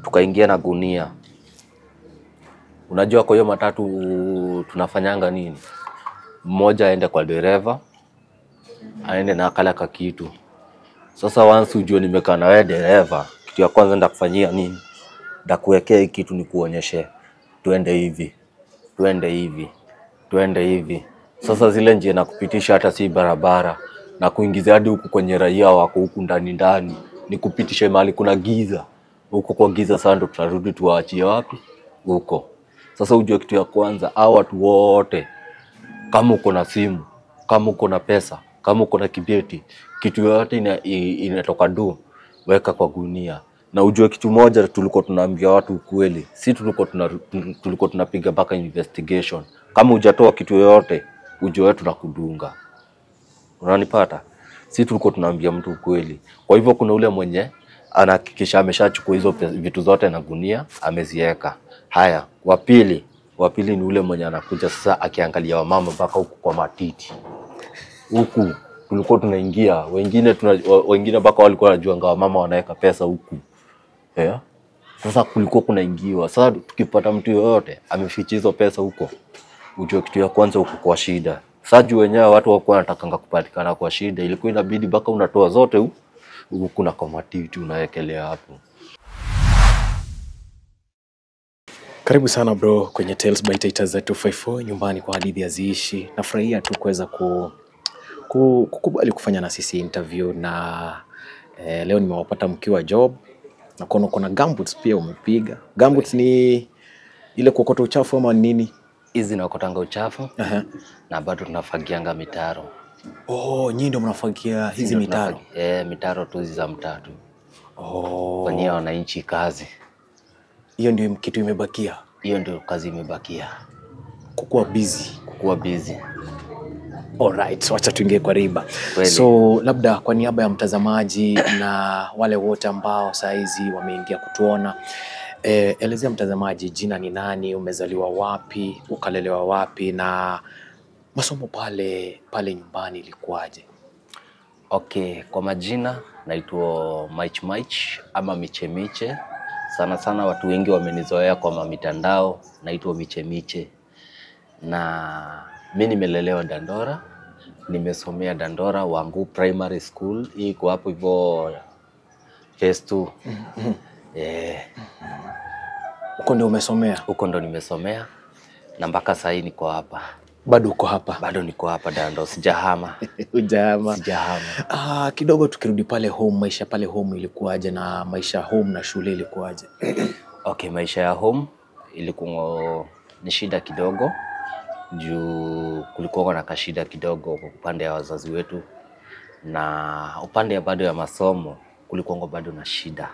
tukaingia na gunia. Unajua, kwa hiyo matatu tunafanyanga nini? Mmoja aende kwa dereva, aende na kala ka kitu. Sasa once ujue nimekaa na wewe dereva, kitu ya kwanza ndakufanyia nini? Ndakuwekea hii kitu nikuonyeshe, tuende hivi, tuende hivi, tuende hivi. Sasa zile njia nakupitisha hata si barabara, na kuingiza hadi huku kwenye raia wako huku ndani ndani, nikupitishe mahali kuna giza huko kwa giza. Sasa ndo tutarudi tuwaachie wapi? Huko. Sasa ujue kitu ya kwanza, hao watu wote, kama uko na simu, kama uko na pesa, kama uko na kibeti, kitu yoyote ina, i- inatoka du, weka kwa gunia. Na ujue kitu moja, tulikuwa tunaambia watu ukweli, si tulikuwa tuna, tulikuwa tunapiga mpaka investigation. Kama hujatoa kitu yoyote, ujue wewe tunakudunga. Unanipata? Si tulikuwa tunaambia mtu ukweli. Kwa hivyo kuna ule mwenye anahakikisha ameshachukua hizo pe- vitu zote na gunia ameziweka. Haya, wa pili, wa pili ni ule mwenye anakuja sasa akiangalia wamama mpaka huku kwa matiti huku tulikuwa tunaingia, wengine tuna, wa- wengine mpaka walikuwa wanajuanga wamama wanaweka pesa huku yeah. Sasa kulikuwa kunaingiwa. Sasa tukipata mtu yoyote ameficha hizo pesa huko, ujue kitu ya kwanza huko kwa shida. Sasa juu wenyewe watu wakuwa wanatakanga kupatikana kwa shida, ilikuwa inabidi mpaka unatoa zote hu- huku na kwa matiti unawekelea hapo. Karibu sana bro kwenye Tales by Taita za 254 nyumbani kwa hadithi haziishi. Nafurahia tu kuweza ku, ku, kukubali kufanya na sisi interview na eh, leo nimewapata mkiwa job na kuona kuna gumboots pia umepiga. Gumboots ni ile kuokota uchafu ama ni nini? Hizi nakotanga uchafu Aha. na bado tunafagianga mitaro Oh, nyinyi ndio mnafagia hizi Ndio mitaro. tunafagi- Eh, mitaro tu hizi za mtatu Oh, fanyia wananchi kazi. hiyo ndio kitu imebakia Hiyo ndio kazi imebakia, kukuwa busy. kukuwa busy. Alright, so wacha tuingie kwa riba. Kweli. So labda kwa niaba ya mtazamaji na wale wote ambao saa hizi wameingia kutuona eh, elezea mtazamaji jina ni nani, umezaliwa wapi, ukalelewa wapi na masomo pale pale nyumbani ilikuwaje? Okay, kwa majina naitwa Mich Mich ama Miche Miche. Sana sana watu wengi wamenizoea kwa mamitandao, naitwa Miche Miche, na mi nimelelewa Dandora, nimesomea Dandora Wangu Primary School, hii iko hapo hivyo phase 2 eh, Huko ndio umesomea? huko ndo nimesomea na mpaka sahii niko hapa, Bado uko hapa? bado niko hapa Dando, sijahama, Hujahama? sijahama. Ah, kidogo tukirudi pale home, maisha pale home ilikuwaje na maisha home na shule ilikuwaje? Okay, maisha ya home ilikuwa ni shida kidogo juu kulikuwa na kashida kidogo kwa upande ya wazazi wetu, na upande ya bado ya masomo kulikuwa bado na shida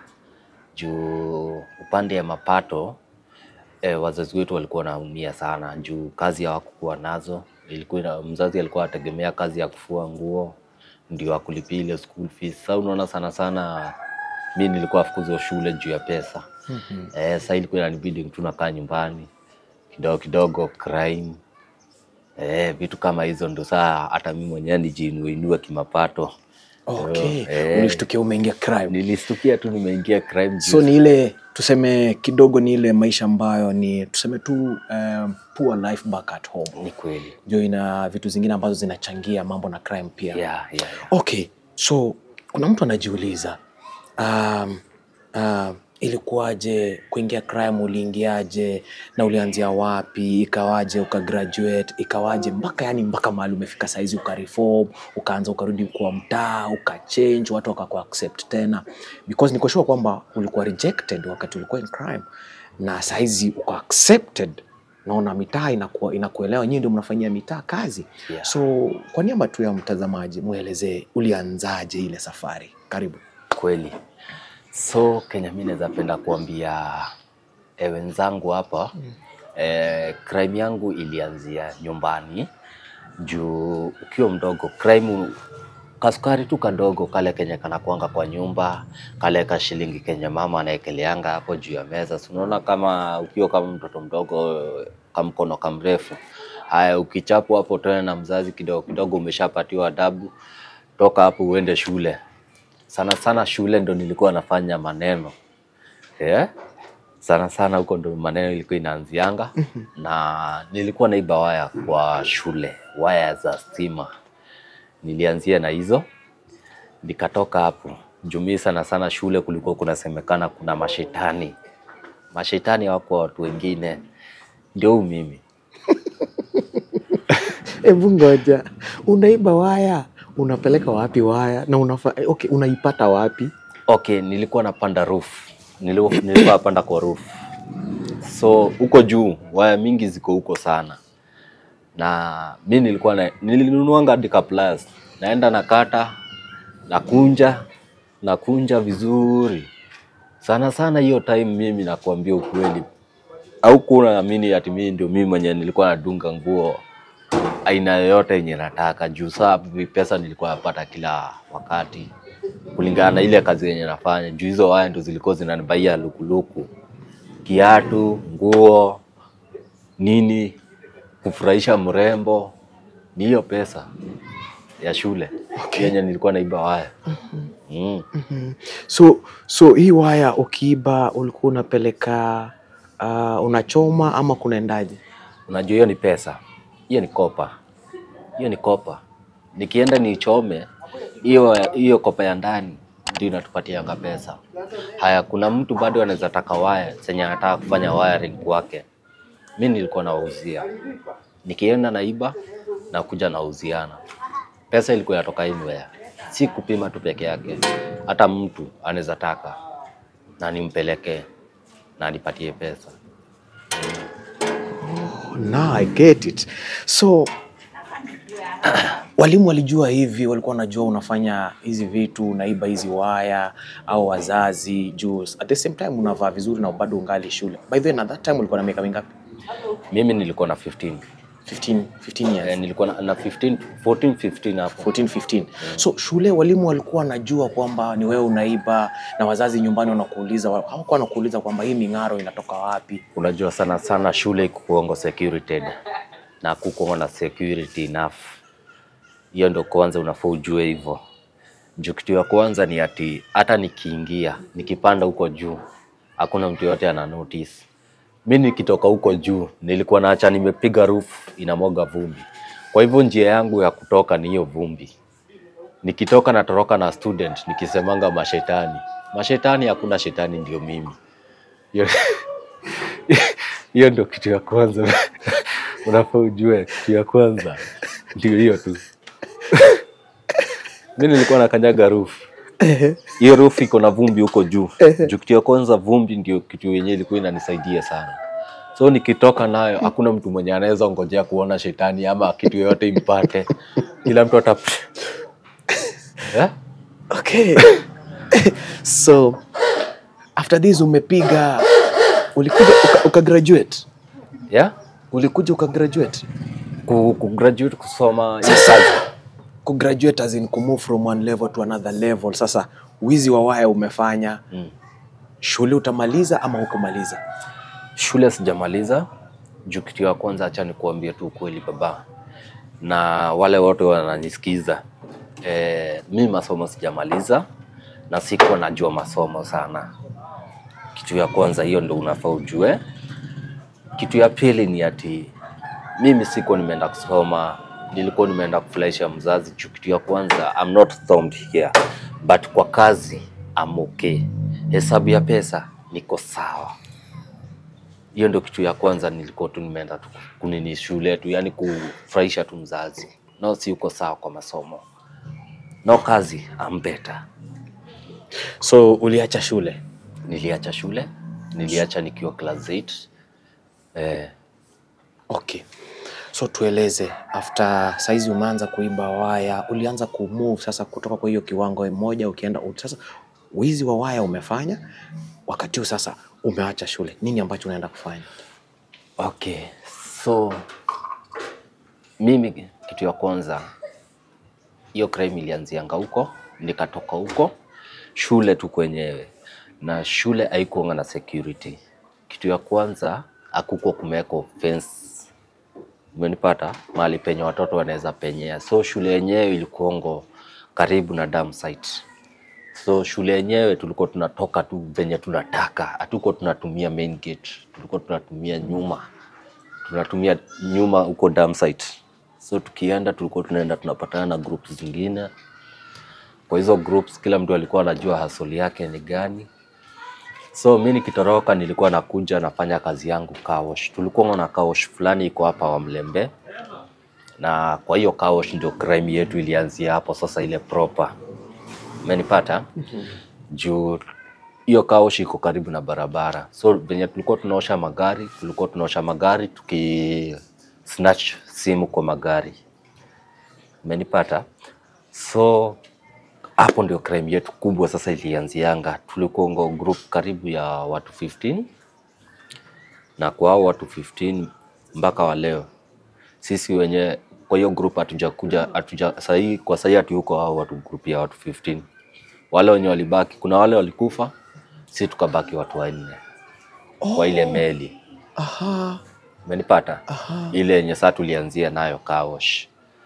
juu upande ya mapato eh, wazazi wetu walikuwa wanaumia sana juu kazi hawakukuwa nazo. Ilikuwa ina- mzazi alikuwa anategemea kazi ya kufua nguo ndio akulipia ile school fees. Sasa unaona sana sana mi nilikuwa afukuzwa shule juu ya pesa. Eh, sasa ilikuwa inanibidi tu nakaa nyumbani kidogo kidogo, crime eh, vitu kama hizo, ndo saa hata mi mwenyewe nijiinueinue kimapato. Okay, Eh. ulishtukia umeingia crime. Nilistukia tu nimeingia crime juu So ni ile tuseme kidogo ni ile maisha ambayo ni tuseme tu um, poor life back at home. ni kweli Ndio ina vitu zingine ambazo zinachangia mambo na crime pia. yeah, yeah, yeah. Okay, so kuna mtu anajiuliza um, um, ilikuwaje kuingia crime, uliingiaje na ulianzia wapi, ikawaje ukagraduate, ikawaje mpaka yani mpaka mahali umefika saizi ukareform, ukaanza ukarudi kwa mtaa, ukachange, watu wakaku accept tena, because niko sure kwamba ulikuwa rejected wakati ulikuwa in crime na saizi uko accepted naona mitaa inakuwa inakuelewa, nyinyi ndio mnafanyia mitaa kazi Yeah. so kwa niaba tu ya mtazamaji mwelezee ulianzaje ile safari karibu kweli. So Kenya, mi naweza penda kuambia e, wenzangu hapa e, crime yangu ilianzia nyumbani juu ukiwa mdogo crime kasukari tu kadogo kale kenye kanakuanga kwa nyumba kale ka shilingi kenye mama anaekeleanga hapo juu ya meza. Si unaona kama ukiwa kama mtoto mdogo kamkono kamrefu, haya ukichapwa hapo tena na mzazi kidogo kidogo, umeshapatiwa adabu, toka hapo uende shule. Sana sana shule ndo nilikuwa nafanya maneno yeah? sana sana huko ndo maneno ilikuwa inaanzianga na nilikuwa naiba waya kwa shule, waya za stima. Nilianzia na hizo nikatoka hapo. Jumii sana sana shule kulikuwa kunasemekana kuna mashetani, mashetani wako watu wengine, ndio huu mimi. Hebu ngoja, unaiba waya, unapeleka wapi waya na unafa, eh, okay, unaipata wapi? Okay, nilikuwa napanda roof. Niliku- Nilikuwa napanda kwa roof. So huko juu waya mingi ziko huko sana, na mi nilikuwa na, nilinunuanga hadi ka plus, naenda nakata, nakunja, nakunja vizuri sana sana. Hiyo time mimi nakuambia ukweli, au kuna amini ati mimi ndio mimi mwenye nilikuwa nadunga nguo aina yoyote yenye nataka juu saa pesa nilikuwa napata kila wakati kulingana na ile kazi yenye nafanya. Juu hizo waya ndo zilikuwa zinanibaia lukuluku, kiatu, nguo, nini, kufurahisha mrembo, ni hiyo pesa ya shule yenye nilikuwa naiba waya mm. So, so hii waya ukiiba ulikuwa unapeleka uh, unachoma ama kunaendaje? Unajua hiyo ni pesa, hiyo ni kopa, hiyo ni kopa. Nikienda nichome hiyo hiyo kopa ya ndani ndio inatupatianga pesa. Haya, kuna mtu bado anaweza taka waya zenye anataka kufanya wiring kwake, mi nilikuwa nawauzia, nikienda naiba na kuja nauziana. Pesa ilikuwa inatoka anywhere, si kupima tu peke yake, hata mtu anaweza taka na nimpelekee na anipatie pesa. Oh, now I get it. So walimu walijua hivi, walikuwa wanajua unafanya hizi vitu, unaiba hizi waya au wazazi juu at the same time unavaa vizuri na bado ungali shule. By the way, na that time ulikuwa na miaka mingapi? Mimi nilikuwa na 15 15, 15 years. Eh, nilikuwa na, na 15, 14, 15 hapo. 14, 15. So shule walimu walikuwa wanajua kwamba ni wewe unaiba na wazazi nyumbani wanakuuliza, hawakuwa wanakuuliza kwamba hii ming'aro inatoka wapi? Unajua sana sana shule kukuongo security na kukuongo na security enough. Hiyo ndo kwanza unafaa ujue hivyo. Juu kitu ya kwanza ni ati hata nikiingia nikipanda huko juu hakuna mtu yote ana notice. Mi nikitoka huko juu nilikuwa naacha nimepiga roof inamwaga vumbi, kwa hivyo njia yangu ya kutoka ni hiyo vumbi. Nikitoka natoroka na student nikisemanga mashetani, mashetani, hakuna shetani, ndio mimi. Hiyo hiyo ndio kitu ya kwanza unafaa ujue. Kitu ya kwanza ndio hiyo tu. Mi nilikuwa nakanyaga roof, hiyo roof iko na vumbi huko juu juu. Kitu ya kwanza vumbi ndio kitu yenyewe ilikuwa inanisaidia sana, so nikitoka nayo hakuna mtu mwenye anaweza ngojea kuona shetani ama kitu yoyote impate. Kila mtu ata eh? Okay. so after this umepiga ulikuja uka, uka graduate yeah? ulikuja uka graduate ku, ku graduate kusoma hiyo Sasa- kazi. ku graduate as in ku move from one level to another level sasa wizi wa waya umefanya Mm. shule utamaliza ama hukumaliza Shule sijamaliza juu kitu ya kwanza, acha nikuambie tu ukweli baba, na wale wote wananisikiza e, mi masomo sijamaliza na sikuwa najua masomo sana. Kitu ya kwanza hiyo ndo unafaa ujue. Kitu ya pili ni ati mimi sikuwa nimeenda kusoma, nilikuwa nimeenda kufurahisha mzazi. Juu kitu ya kwanza, I'm not thumbed here but kwa kazi I'm okay. Hesabu ya pesa niko sawa hiyo ndio kitu ya kwanza nilikuwa tu nimeenda tu kunini shule tu, yani kufurahisha tu mzazi. No, si uko sawa kwa masomo, no kazi, I'm better. so uliacha shule Niliacha shule, niliacha nikiwa class 8 eh, okay so tueleze after saizi umeanza kuiba waya ulianza kumove sasa kutoka kwa hiyo kiwango moja ukienda u- sasa wizi wa waya umefanya wakati huu sasa umeacha shule nini ambacho unaenda kufanya okay. So mimi kitu ya kwanza hiyo crime ilianzianga huko, nikatoka huko shule tu kwenyewe, na shule haikuanga na security. Kitu ya kwanza hakukuwa kumewekwa fence, umenipata, mahali penye watoto wanaweza penyea. So shule yenyewe ilikuongo karibu na dam site, So shule yenyewe tulikuwa tunatoka tu venye tunataka, hatuko tunatumia main gate, tulikuwa tunatumia nyuma, tunatumia nyuma huko dam site. So tukienda tulikuwa tunaenda tunapatana na groups zingine. Kwa hizo groups kila mtu alikuwa anajua hasoli yake ni gani. So mi nikitoroka nilikuwa nakuja nafanya kazi yangu kaosh. Tulikuwa na kaosh fulani iko hapa wa Mlembe, na kwa hiyo kaosh ndio crime yetu ilianzia hapo sasa, ile proper umenipata juu hiyo kaosh iko karibu na barabara, so venye tulikuwa tunaosha magari, tulikuwa tunaosha magari tuki snatch simu kwa magari, umenipata? So hapo ndio crime yetu kubwa sasa ilianzianga. Tulikuwa ngo group karibu ya watu 15 na kwa hao watu 15 mpaka wa leo sisi wenye kwa hiyo group hatujakuja hatuja sahii kwa sahii hatuko hao watu group ya watu 15 wale wenye walibaki kuna wale walikufa si tukabaki watu wanne kwa ile meli Aha, umenipata aha. ile yenye saa tulianzia nayo kaosh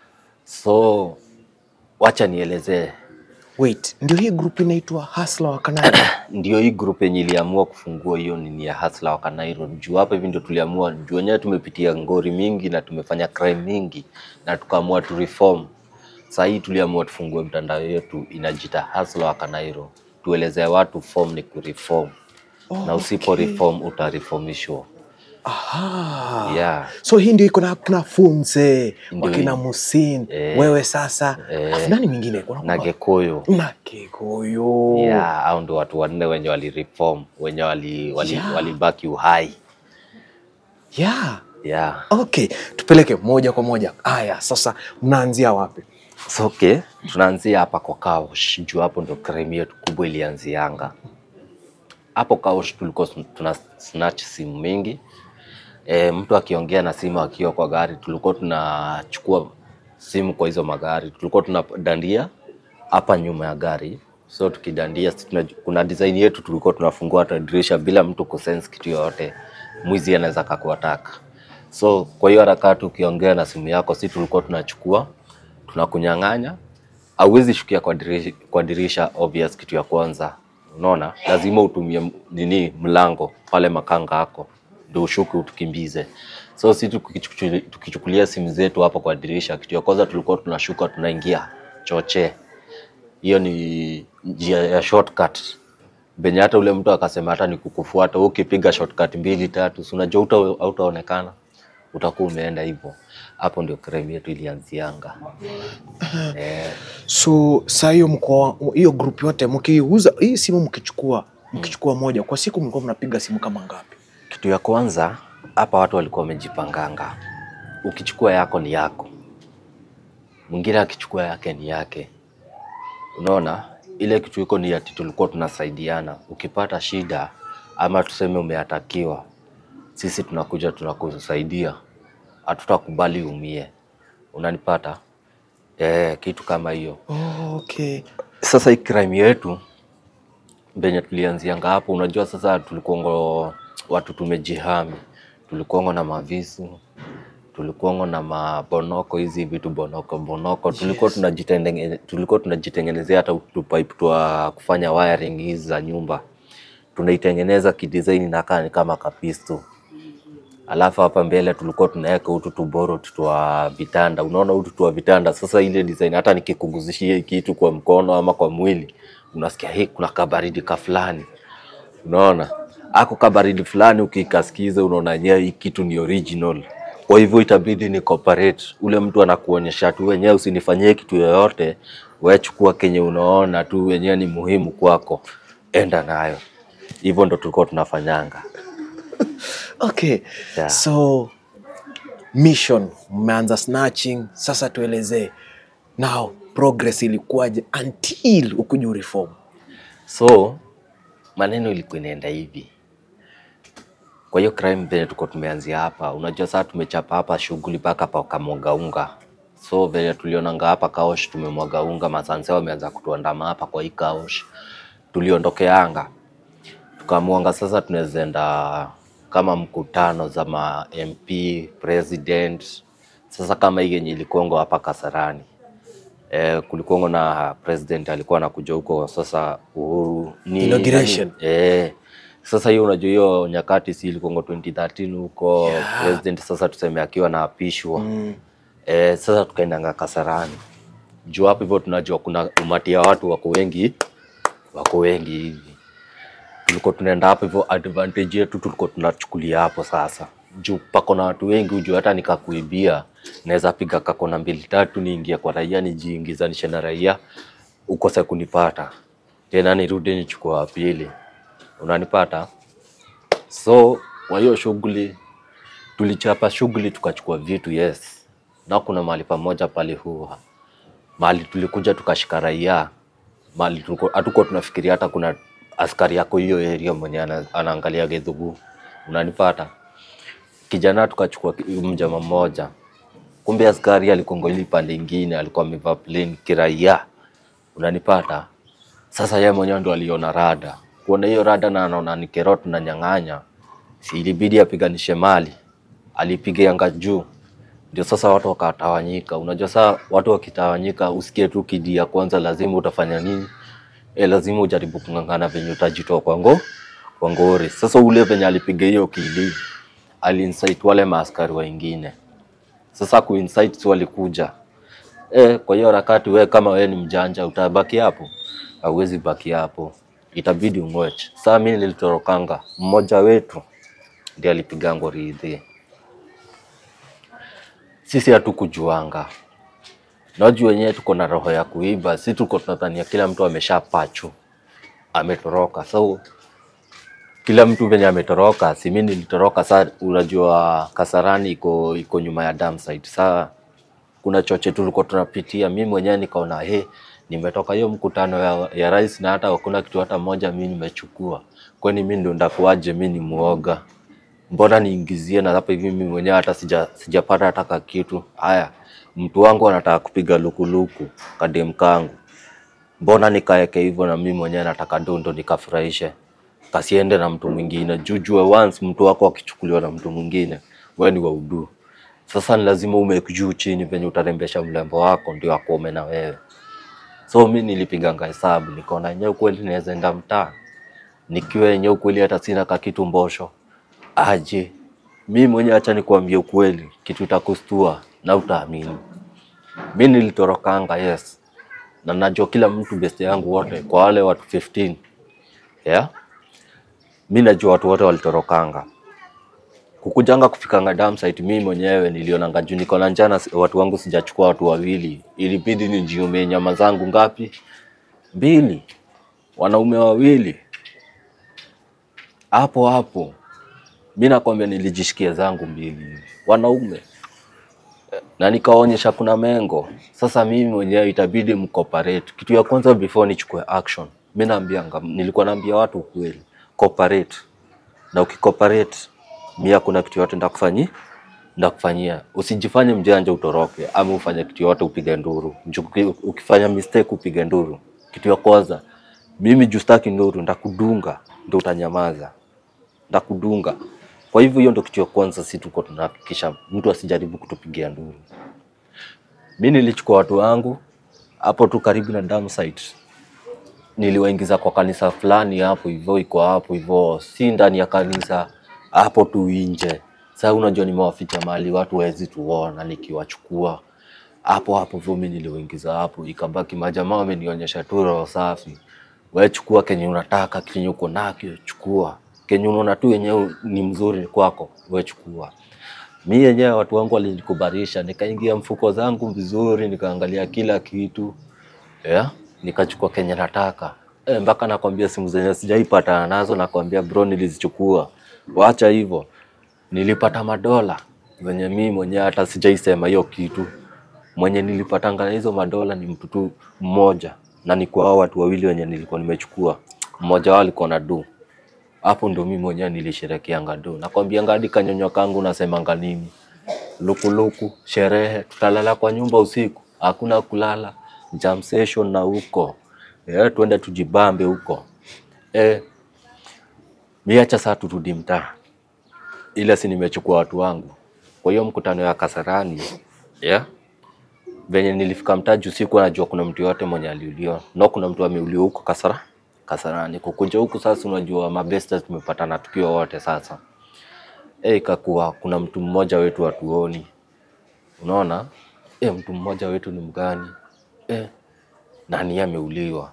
so wacha nielezee Wait, ndio hii group inaitwa Hasla wa Kanada. ndio hii group yenye iliamua kufungua hiyo nini ya hasla wa Kanairo. Juu hapa hivi ndio tuliamua, juu wenyewe tumepitia ngori mingi na tumefanya crime mingi na tukaamua tu reform. Saa hii tuliamua tufungue mtandao yetu inajita hasla wa Kanairo, tuelezee watu form ni kureform Oh, na usipo okay. reform utareformishwa. Aha. Yeah. So hii ndio iko na kina Funze, Ndio wakina hii. Musin, Eh. wewe sasa. Eh. Afu nani mwingine? Kuna na Gekuyu na Kikuyu. yeah, au ndio watu wanne wenye walireform wenye wali, wali, Yeah. walibaki uhai Yeah. yeah. Okay, tupeleke moja kwa moja. Aya, sasa mnaanzia wapi? So, okay, tunaanzia hapa kwa Kaosh juu hapo ndo crime yetu kubwa ilianzianga. Hapo Kaosh tulikuwa tun- tuna snatch simu mingi. E, mtu akiongea na simu akiwa kwa gari, tulikuwa tunachukua simu kwa hizo magari, tulikuwa tunadandia hapa nyuma ya gari. So tukidandia, si tuna, kuna design yetu tulikuwa tunafungua hata dirisha bila mtu kusense kitu yoyote, mwizi anaweza kakuataka. So kwa hiyo harakati ukiongea na simu yako, si tulikuwa tunachukua tunakunyang'anya, hauwezi shukia kwa dirisha, kwa dirisha obvious. Kitu ya kwanza, unaona, lazima utumie m- nini, mlango pale makanga yako ndio ushuke utukimbize. So si tukichukulia, tukichukulia simu zetu hapo kwa dirisha, kitu ya kwanza tulikuwa tunashuka tunaingia choche. Hiyo ni njia ya shortcut benye hata ule mtu akasema hata ni kukufuata wewe ukipiga shortcut mbili tatu, si unajua uta- hautaonekana, utakuwa umeenda hivyo. Hapo ndio crime yetu ilianzianga. Eh, So saa hiyo mko hiyo group yote mkiuza hii simu mkichukua mkichukua moja kwa siku mlikuwa mnapiga simu kama ngapi? kitu ya kwanza hapa watu walikuwa wamejipanganga, ukichukua yako ni yako, mwingine akichukua yake ni yake. Unaona, ile kitu iko ni ati tulikuwa tunasaidiana. Ukipata shida ama tuseme umeatakiwa, sisi tunakuja tunakusaidia, hatutakubali umie. Unanipata? Eh, kitu kama hiyo. Oh, okay. Sasa hii crime yetu venye tulianzianga hapo, unajua sasa tulikuongo watu tumejihami, tulikuongo na mavisu, tulikuongo na mabonoko, hizi vitu bonoko bonoko, tulikuwa Yes. tunajitengene, tulikuwa tunajitengenezea hata tupipe twa kufanya wiring hizi za nyumba, tunaitengeneza kidesign inakaa ni kama kapisto Alafu hapa mbele tulikuwa tunaweka utu tuboro twa vitanda. Unaona utu twa vitanda. Sasa ile design hata nikikuguzishia hii kitu kwa mkono ama kwa mwili, unasikia hii kuna kabaridi ka fulani. Unaona? Ako kabaridi fulani ukikasikiza unaona yenyewe hii kitu ni original. Kwa hivyo itabidi ni cooperate. Ule mtu anakuonyesha tu wenyewe usinifanyie kitu yoyote, wewe chukua kenye unaona tu wenyewe ni muhimu kwako. Enda nayo. Hivyo ndo tulikuwa tunafanyanga. Okay. Yeah. So mission mmeanza snatching, sasa tuelezee now progress ilikuwaje until ukuja reform. So maneno ilikuwa inaenda hivi. Kwa hiyo crime venye tuko tumeanzia hapa, unajua sasa tumechapa hapa shughuli mpaka pa kamwaga unga. So venye tulionanga hapa Kaosh tumemwaga unga, masanse wameanza kutuandama hapa kwa hii Kaosh. Tuliondokeanga tukamuanga sasa tunaweza enda kama mkutano za ma MP president. Sasa kama hii yenye ilikuongo hapa Kasarani eh, kulikuwa na president alikuwa anakuja huko sasa Uhuru ni Inauguration. nani? eh, sasa hiyo unajua hiyo nyakati si ilikuwa 2013 huko Yeah. president sasa tuseme akiwa naapishwa Mm. eh, sasa tukaendanga Kasarani juu hapo hivyo tunajua kuna umati ya watu wako wengi wako wengi hivi tulikuwa tunaenda hapo hivyo, advantage yetu tulikuwa tunachukulia hapo sasa, juu pako na watu wengi, ujue hata nikakuibia naweza piga kakona mbili tatu, niingia kwa raia, nijiingizanishe na raia, ukose kunipata tena, nirudi nichukua wa pili, unanipata. So kwa hiyo shughuli tulichapa shughuli, tukachukua vitu yes, na kuna mahali pamoja pale huwa mahali tulikuja tukashika raia mahali tulikuwa- hatukuwa tunafikiria hata kuna askari yako hiyo area mwenye ana, anaangalia gedhugu unanipata kijana tukachukua ki- mjama mmoja kumbe askari alikuwa ile pande ingine alikuwa amevaa plain kiraia unanipata sasa yeye mwenyewe ndo aliona rada kuona hiyo rada na anaona ni kerot na nyang'anya si ilibidi apiganishe mali alipiga yanga juu ndio sasa watu wakatawanyika. Unajua saa watu wakitawanyika, usikie tu kidi ya kwanza, lazima utafanya nini? E, lazima ujaribu kung'ang'ana venye utajitoa kwa ngo kwa ngori. Sasa ule venye alipiga hiyo kidi, aliinsight wale maaskari wengine. Sasa kuinsight si walikuja e, kwa hiyo harakati, we kama we ni mjanja utabaki hapo? Hauwezi baki hapo, itabidi ung'oche. Saa mimi nilitorokanga, mmoja wetu ndiye alipiga ngori idhi sisi hatukujuanga. Najua wenyewe tuko na roho ya kuiba, si tuko tunadhania kila mtu ameshapachu ametoroka. So kila mtu venye ametoroka, si mimi nilitoroka. Saa unajua Kasarani iko iko nyuma ya dam site. Saa kuna choche tulikuwa tunapitia, mimi mwenyewe nikaona he, nimetoka hiyo mkutano ya, ya rais na hata hakuna kitu hata moja mimi nimechukua, kwani mimi ndo ndakuaje? Mimi ni muoga mbona niingizie na hapa hivi mimi mwenyewe hata sija sijapata hata ka kitu. Haya, mtu wangu anataka kupiga lukuluku kadem kangu, mbona nikaeke hivyo na mimi mwenyewe nataka dondo nikafurahishe, kasiende na mtu mwingine. Jujue once mtu wako akichukuliwa na mtu mwingine, wewe ni waudu. Sasa ni lazima umeke juu chini venye utarembesha mlembo wako ndio akome na wewe. So mi nilipiganga hesabu nikaona yenyewe kweli naweza enda mtaa nikiwa yenyewe kweli hata sina ka kitu mbosho aje mi mwenyewe acha nikuambie ukweli, kitu itakustua na utaamini. Mi nilitorokanga yes, na najua kila mtu best yangu wote, kwa wale watu 15 yeah, mi najua watu wote walitorokanga kukujanga kufikanga dam site. Mi mwenyewe nilionanga juu niko na njana, watu wangu sijachukua watu wawili, ilibidi nijiume nyama zangu ngapi? Mbili, wanaume wawili hapo hapo mi nakwambia nilijishikia zangu mbili wanaume na nikaonyesha kuna mengo. Sasa mimi mwenyewe itabidi mcooperate. Kitu ya kwanza before nichukue action, mi naambianga, nilikuwa naambia watu ukweli, cooperate. Na ukicooperate, mi hakuna kitu yote ndakufanyia ndakufanyia. Usijifanye mjanja utoroke, ama ufanye kitu yote upige nduru. Juu uki- ukifanya mistake upige nduru, kitu ya kwanza mimi juu sitaki nduru, ndakudunga ndo utanyamaza ndakudunga. Kwa hivyo hiyo ndo kitu ya kwanza, si tuko tunahakikisha mtu asijaribu kutupigia nduru. Mi nilichukua watu wangu hapo tu karibu na dam site, niliwaingiza kwa kanisa fulani hapo hivyo, iko hapo hivyo, si ndani ya kanisa, hapo tu nje. Sasa unajua nimewaficha mahali watu wawezi tuona, nikiwachukua hapo hapo hivyo, mi niliwaingiza hapo, ikabaki majamaa wamenionyesha tu roho safi, wewe chukua kenye unataka, kenye uko nakyo chukua, kenye unaona tu yenyewe ni mzuri kwako, wewe chukua. Mi yenyewe watu wangu walinikubarisha, nikaingia mfuko zangu vizuri, nikaangalia kila kitu yeah, nikachukua kenye nataka e, mpaka nakwambia simu zenye sijaipatana nazo, nakwambia bro, nilizichukua. Wacha hivyo, nilipata madola venye mi mwenyewe hata sijaisema hiyo kitu. Mwenye nilipatanga na hizo madola ni mtu tu mmoja, na ni kwa hao watu wawili wenye nilikuwa nimechukua, mmoja wao alikuwa na do hapo ndo mimi mwenyewe nilisherekeanga do. Nakwambianga hadi kanyonyo kangu nasemanga nini, lukuluku, sherehe, tutalala kwa nyumba usiku, hakuna kulala, jam session na huko eh, tuende tujibambe huko eh, miacha saa turudi mtaa, ila si nimechukua watu wangu kwa hiyo mkutano ya Kasarani yeah. venye nilifika mtaji usiku najua kuna mtu yote mwenye aliuliwa no kuna mtu ameuliwa huko kasara kasarani kukuja huku sasa unajua mabesta tumepatana tukiwa wote sasa e, ikakuwa kuna mtu mmoja wetu hatuoni unaona e, mtu mmoja wetu ni mgani e, nani ameuliwa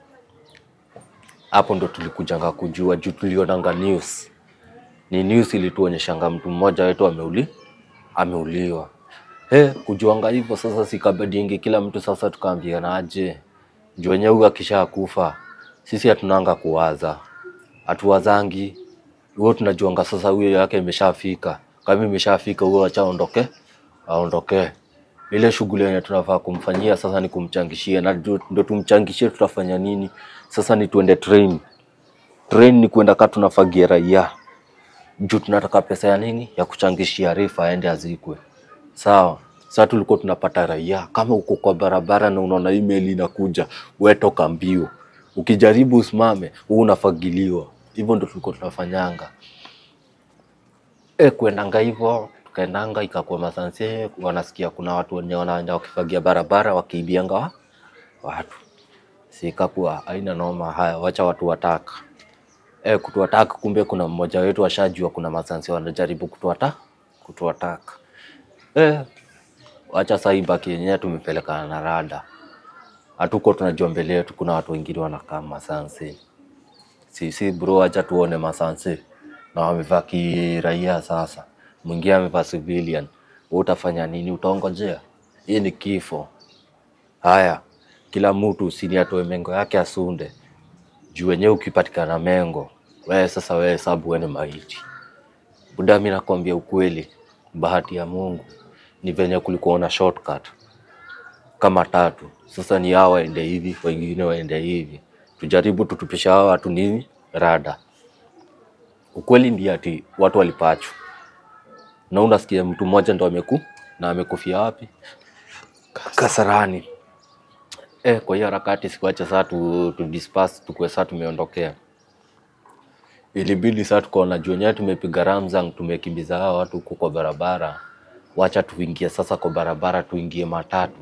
hapo ndo tulikujanga kujua juu tulionanga news ni news ilituonyeshanga mtu mmoja wetu ameuli ameuliwa He, kujuanga hivyo sasa sikabadingi kila mtu sasa tukaambiana aje juu wenyewe huyu akisha kufa sisi hatunanga kuwaza hatuwazangi huo tunajuanga sasa huyo yake imeshafika kama imeshafika huyo acha aondoke aondoke ile shughuli yenye tunafaa kumfanyia sasa ni kumchangishia na ndio ndio tumchangishie tutafanya nini sasa ni tuende train train ni kwenda kaa tunafagia raia juu tunataka pesa ya nini ya kuchangishia rifa aende azikwe sawa sasa tulikuwa tunapata raia kama uko kwa barabara na unaona email inakuja wewe toka mbio ukijaribu usimame huu unafagiliwa hivyo ndo tulikuwa tunafanyanga e, kuendanga hivyo tukaendanga ikakuwa masanse wanasikia kuna watu wenye wanaenda wakifagia barabara wakiibianga wa- watu sikakuwa haina noma haya wacha watu wataka e, kutuataka kumbe kuna mmoja wetu ashajua kuna masansi wanajaribu kutuata kutuataka e, wacha saa hii baki yenyewe tumepelekana na rada hatuko tunajua mbele yetu kuna watu wengine wanakaa masansi sisi bro, acha tuone masansi na wamevaa kiraia. Sasa mwingine amevaa civilian, wewe utafanya nini? Utaongojea? Hii ni kifo. Haya, kila mtu sini atoe mengo yake asunde juu wenyewe. Ukipatikana mengo wewe sasa, wewe hesabu wewe ni maiti. Buda, mimi nakwambia ukweli, bahati ya Mungu ni venye kulikuwa na shortcut kama tatu. Sasa ni hawa waende hivi, wengine waende hivi, tujaribu tutupisha hawa watu nini rada. Ukweli ndiye ati watu walipachu na unasikia mtu mmoja ndo ameku na amekufia wapi? Kasarani. Eh, kwa hiyo harakati sikuacha saa tu, tu disperse tukue saa tumeondokea. Ilibidi saa tukaona juu wenyewe tumepiga Ramzang, tumekimbiza hawa watu huko kwa barabara, wacha tuingie sasa kwa barabara, tuingie matatu.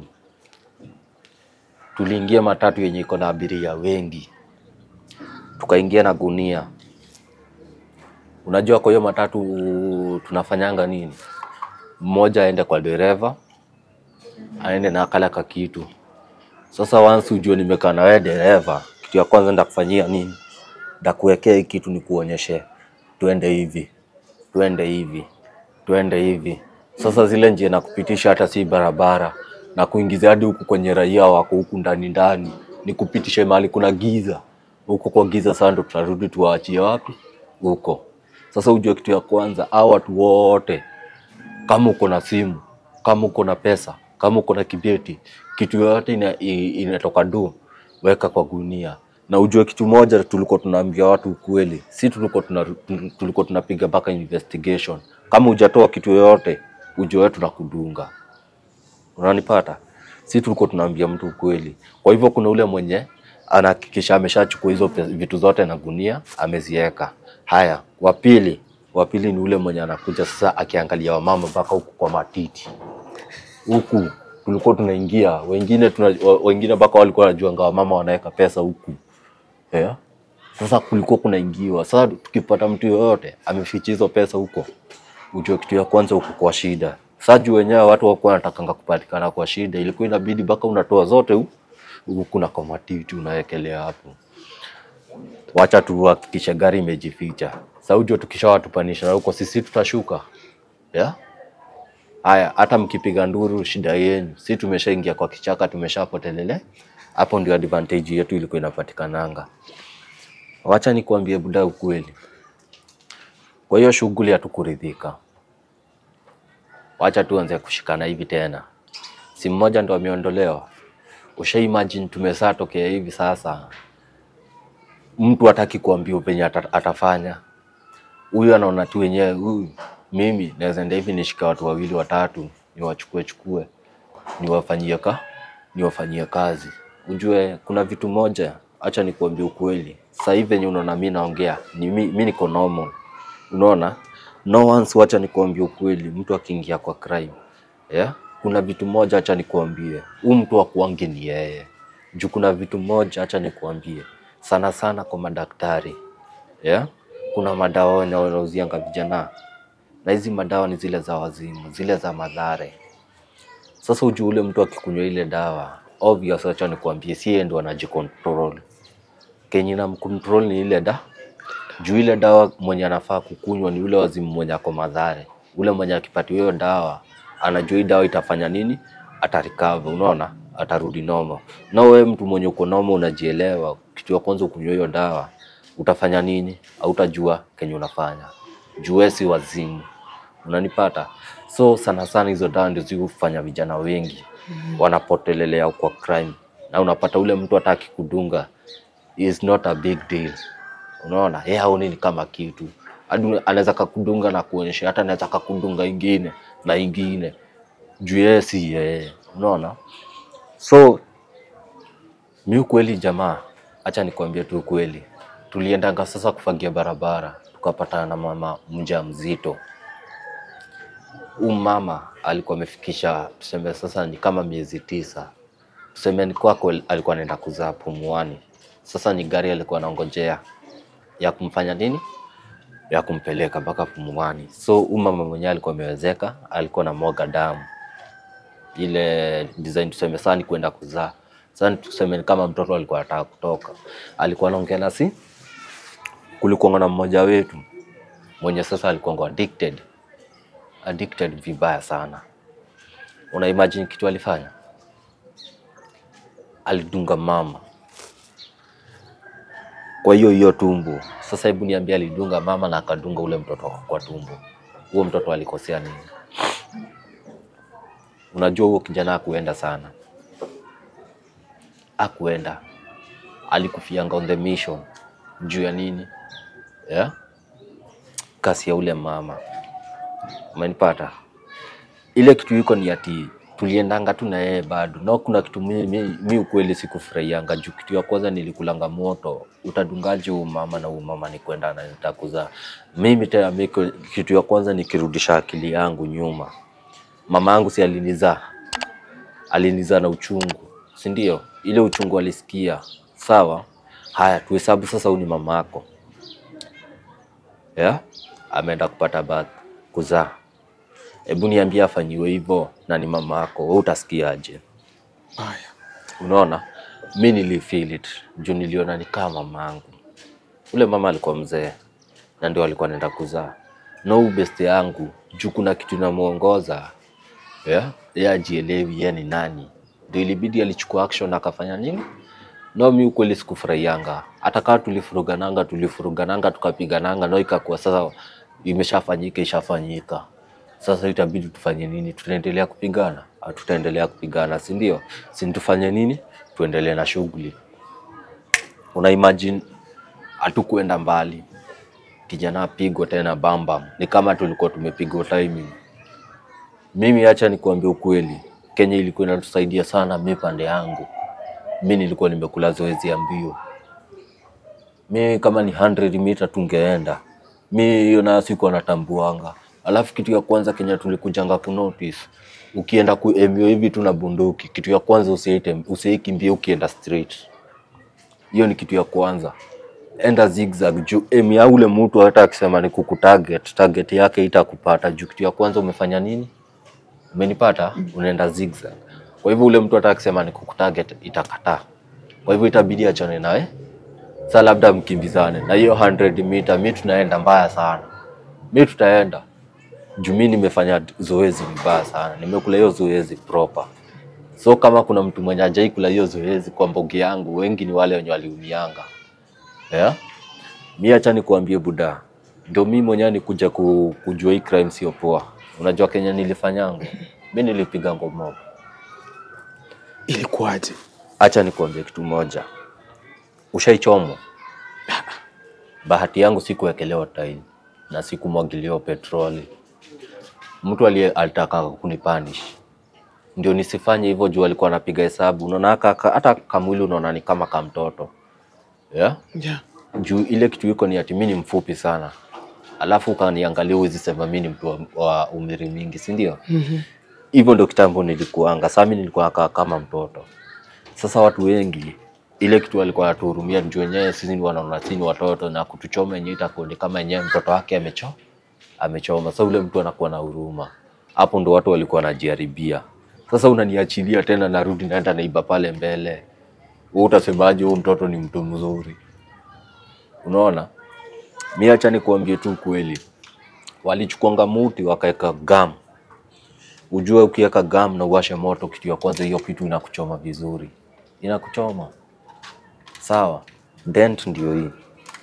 Tuliingia matatu yenye iko na abiria wengi, tukaingia na gunia. Unajua, kwa hiyo matatu tunafanyanga nini? Mmoja aende kwa dereva, aende na akala ka kitu. Sasa once ujue nimekaa na wewe dereva, kitu ya kwanza ndakufanyia nini? Ndakuwekea hii kitu nikuonyeshe, tuende hivi, tuende hivi, tuende hivi. Sasa zile njia nakupitisha hata si barabara, na kuingiza hadi huku kwenye raia wako huku ndani ndani, nikupitishe mahali kuna giza. Huko kwa giza sasa ndo tutarudi tuwaachie wapi? Huko. Sasa ujue kitu ya kwanza, hao watu wote kama uko na simu, kama uko na pesa, kama uko na kibeti, kitu yoyote ina, i- inatoka du, weka kwa gunia. Na ujue kitu moja, tulikuwa tunaambia watu ukweli, si tulikuwa tuna, tulikuwa tunapiga mpaka investigation. Kama hujatoa kitu yoyote, ujue wewe tunakudunga. Unanipata? Si tulikuwa tunaambia mtu ukweli. Kwa hivyo kuna ule mwenye anahakikisha ameshachukua hizo pe- vitu zote na gunia ameziweka. Haya, wa pili, wa pili ni ule mwenye anakuja sasa akiangalia wamama mpaka huku kwa matiti huku tulikuwa tunaingia, wengine tuna, wa- wengine mpaka walikuwa wanajuanga wamama wanaweka pesa huku yeah. Sasa kulikuwa kunaingiwa. Sasa tukipata mtu yoyote ameficha hizo pesa huko, ujue kitu ya kwanza huko kwa shida. Sasa juu wenyewe watu wakuwa wanatakanga kupatikana kwa shida, ilikuwa inabidi mpaka unatoa zote hu- huku na kwa matiti unawekelea hapo. Wacha tuhakikishe gari imejificha. Sasa ujue tukishawatupanisha na huko sisi tutashuka yeah? Haya, hata mkipiga nduru shida yenu, si tumeshaingia kwa kichaka, tumeshapotelele hapo. Ndio advantage yetu ilikuwa inapatikananga. Wacha nikuambie buda ukweli, kwa hiyo shughuli hatukuridhika. Wacha tuanze kushikana hivi tena, si mmoja ndo ameondolewa. Usha imagine tumesaa tokea hivi sasa, mtu hataki kuambia penye ata, atafanya huyu anaona tu wenyewe huyu, mimi naweza enda hivi nishike watu wawili watatu, niwachukue chukue, niwafanyie ka niwafanyie kazi. Ujue kuna vitu moja, acha nikuambie ukweli. Sasa hivi venye unaona mimi naongea, ni mi, mi niko normal, unaona no once. Wacha nikuambie ukweli, mtu akiingia kwa crime yeah, kuna vitu moja, acha nikuambie, huu mtu akuangi ni yeye juu. Kuna vitu moja, acha nikuambie, sana sana kwa madaktari yeah? Kuna madawa wenye wanauzianga vijana, na hizi madawa ni zile za wazimu, zile za madhare. Sasa ujue ule mtu akikunywa ile dawa obvious, acha nikuambie, si yeye ndo anajicontrol. Kenye na mcontrol ni ile da juu ile dawa mwenye anafaa kukunywa ni ule wazimu mwenye ako madhare. Ule mwenye akipatiwa hiyo dawa anajua hii dawa itafanya nini, atarikava, unaona, atarudi noma. Na wewe mtu mwenye uko noma, unajielewa, kitu ya kwanza ukunywa hiyo dawa utafanya nini? Hautajua kenye unafanya juu wewe si wazimu, unanipata? So sana sana hizo dawa ndio zifanya vijana wengi wanapotelelea kwa crime, na unapata ule mtu hata akikudunga is not a big deal unaona yeye haoni ni kama kitu hadi anaweza kakudunga na kuonyesha hata anaweza kakudunga ingine na ingine juu yeye si yeye unaona so mi ukweli jamaa acha nikwambie tu ukweli tuliendanga sasa kufagia barabara tukapatana na mama mja mzito huu mama alikuwa amefikisha tuseme sasa ni kama miezi tisa tuseme ni kwako alikuwa anaenda kuzaa pumuani sasa ni gari alikuwa anaongojea ya kumfanya nini, ya kumpeleka mpaka pumuani. So huyu mama mwenyewe alikuwa amewezeka, alikuwa na mwaga damu ile design, tuseme sasa ni kwenda kuzaa. Sasa tuseme ni kama mtoto alikuwa anataka kutoka, alikuwa anaongea nasi. Kulikuwa na mmoja wetu mwenye sasa alikuwa addicted, addicted vibaya sana. Una imagine kitu alifanya? Alidunga mama kwa hiyo hiyo tumbo. Sasa hebu niambie, alidunga mama na akadunga ule mtoto kwa tumbo, huo mtoto alikosea nini? Unajua huo kijana akuenda sana, akuenda alikufianga on the mission juu ya nini? Yeah? kasi ya ule mama, umenipata? Ile kitu iko ni ati tuliendanga tu na yeye bado, na kuna kitu mi, mi, mi ukweli sikufurahianga juu kitu ya kwanza nilikulanga moto. Utadungaje huu mama na huu mama ni kwenda na nitakuzaa mimi tena? Mi kitu ya kwanza nikirudisha akili yangu nyuma, mama yangu si alinizaa, alinizaa na uchungu, si ndio? Ile uchungu alisikia, sawa. Haya, tuhesabu sasa, huyu ni mama yako yeah? ameenda kupata bath kuzaa Hebu niambie afanyiwe hivyo na ni mama yako, wewe utasikiaje? Haya. Unaona, mi nilifeel it juu niliona ni kama mama yangu. Ule mama alikuwa mzee na ndio alikuwa anaenda kuzaa, na huyu best yangu juu kuna kitu inamuongoza yeah? Yeye ajielewi yeye ni nani, ndio ilibidi alichukua action akafanya nini. No, mi ukweli sikufurahianga, hata kama tulifurugananga tulifurugananga tukapigananga, no ikakuwa sasa imeshafanyika ishafanyika sasa itabidi tufanye nini? Tutaendelea kupigana? Tutaendelea kupigana, si ndio? Si tufanye nini? Tuendelee na shughuli. Una imagine hatukuenda mbali, kijana apigwa tena bambam, ni kama tulikuwa tumepigwa timing. Mimi acha nikuambia ukweli, Kenya ilikuwa inatusaidia sana. Mi pande yangu, mi nilikuwa nimekula zoezi ya mbio. Mi kama ni 100 mita tungeenda, mi hiyo nayo sikuwa natambuanga Alafu kitu ya kwanza Kenya tulikujanga ku notice, ukienda kuemio hivi tu na bunduki, kitu ya kwanza usiite usiikimbie ukienda straight. Hiyo ni kitu ya kwanza, enda zigzag juu emi ya ule mtu hata akisema ni kukutarget, target yake itakupata juu kitu ya kwanza umefanya nini? Umenipata? Unaenda zigzag. Kwa hivyo ule mtu hata akisema ni kukutarget itakataa. Kwa hivyo itabidi achane nawe. Sasa labda mkimbizane na hiyo 100 mita, mi tunaenda mbaya sana, mi tutaenda juu mi nimefanya zoezi vibaya sana, nimekula hiyo zoezi proper. So kama kuna mtu mwenye ajai kula hiyo zoezi kwa mbogi yangu, wengi ni wale wenye waliumianga yeah? Mi acha nikuambie buda, ndio mi mwenyewe nikuja ku, kujua hii crime sio poa. Unajua Kenya nilifanyangu mi nilipiga ngomob. Ilikuwaje? Acha nikuambie kitu moja, ushaichomwa? Bahati yangu sikuwekelewa tairi na sikumwagiliwa petroli mtu aliye alitaka kunipanish ndio nisifanye hivyo juu alikuwa anapiga hesabu. Unaona haka hata kamwili unaona ni kama kamtoto yeah? Yeah. Juu ile kitu iko ni ati mimi ni mfupi sana, alafu ukaniangalia huwezi sema mimi ni mtu wa, wa umri mingi, si ndio? hivyo ndo kitambo nilikuanga. Sasa mimi nilikuwa nakaa kama mtoto. Sasa watu wengi ile kitu walikuwa wanatuhurumia juu wenyewe sisi ni wanaona sisi ni watoto na kutuchoma yenyewe itakuwa ni kama yenyewe mtoto wake amecho amechoma. Sasa ule mtu anakuwa na huruma. Hapo ndo watu walikuwa wanajiharibia. Sasa unaniachilia tena, narudi naenda naiba pale mbele. Wewe utasemaje huyu mtoto ni mtu mzuri? Unaona? Mimi acha nikuambie tu kweli. Walichukuanga muti wakaweka gam. Ujue ukiweka gam na uwashe moto, kitu ya kwanza hiyo kitu inakuchoma vizuri, inakuchoma sawa. Dent ndio hii,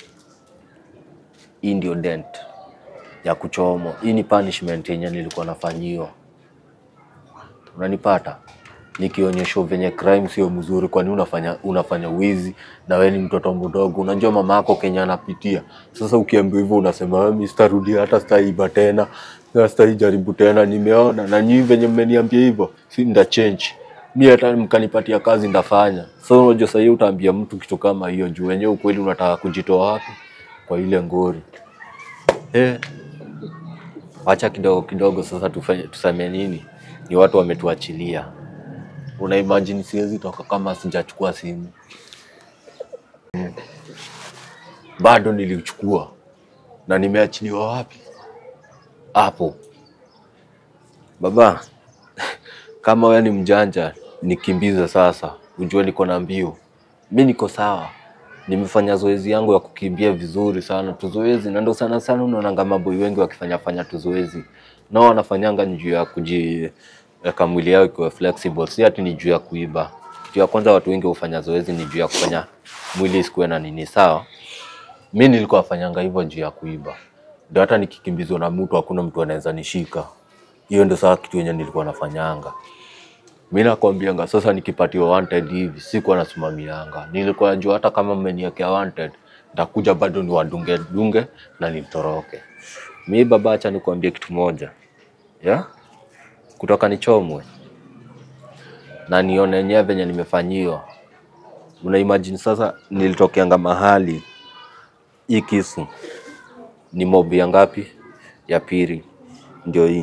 hii ndio dent ya kuchomwa. Hii ni punishment yenye nilikuwa nafanyiwa, unanipata nikionyeshwa venye crime sio mzuri. Kwani unafanya unafanya wizi na wewe ni mtoto mdogo, unajua mama yako Kenya anapitia. Sasa ukiambiwa hivyo unasema mimi sitarudia, hata sitaiba tena, na sitaijaribu tena, nimeona na nyinyi venye mmeniambia hivyo, si nda change mi hata mkanipatia kazi ndafanya. So unajua sahii utaambia mtu kitu kama hiyo, juu wenyewe ukweli unataka kujitoa wapi kwa ile ngori eh. Wacha kidogo kidogo sasa tufanye, tuseme nini? Ni watu wametuachilia. Una imagine siwezi toka kama sijachukua simu Mm. Bado nilichukua na nimeachiliwa wapi? Hapo baba. Kama wewe ni mjanja, nikimbize sasa, ujue niko na mbio. Mi niko sawa, nimefanya zoezi yangu ya kukimbia vizuri sana, tuzoezi na ndo sana sana unaonanga maboi wengi wakifanya fanya tuzoezi, nao wanafanyanga ni juu ya kujiweka mwili yao ikiwa flexible, si ati ni juu ya kuiba. Kitu ya kwanza watu wengi hufanya zoezi ni juu ya kufanya mwili isikuwe na nini, sawa. Mi nilikuwa nafanyanga hivyo juu ya kuiba, ndio hata nikikimbizwa na mtu hakuna mtu anaweza nishika. Hiyo ndio saa kitu yenye nilikuwa nafanyanga. Mi nakwambianga sasa, nikipatiwa wanted hivi sikuwa nasimamianga, nilikuwa najua hata kama mmeniwekea wanted nitakuja bado ni wadunge dunge na nitoroke. Mi baba, acha nikuambie kitu moja ya kutoka nichomwe na nione yenyewe venye nimefanyiwa. Una imagine sasa, nilitokeanga mahali hii kisu ni mobi ya ngapi? Ya pili, ndio hii.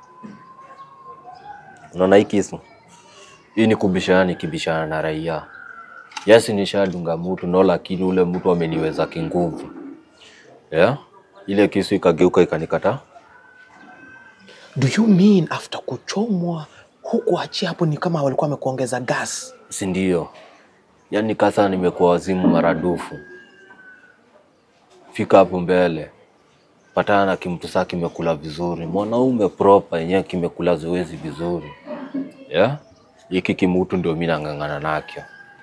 Unaona hii kisu hii ni kubishana, nikibishana na raia. Yes, nishadunga mtu no, lakini ule mtu ameniweza kinguvu yeah? Ile kisu ikageuka ikanikata. Do you mean after kuchomwa huku achia hapo ni kama walikuwa wamekuongeza gas? si ndio? Yaani kasa nimekuwa wazimu maradufu. Fika hapo mbele, patana na kimtu saa kimekula vizuri, mwanaume proper yenyewe kimekula zoezi vizuri yeah? Hiki kimutu ndio mi nang'ang'ana nakyo,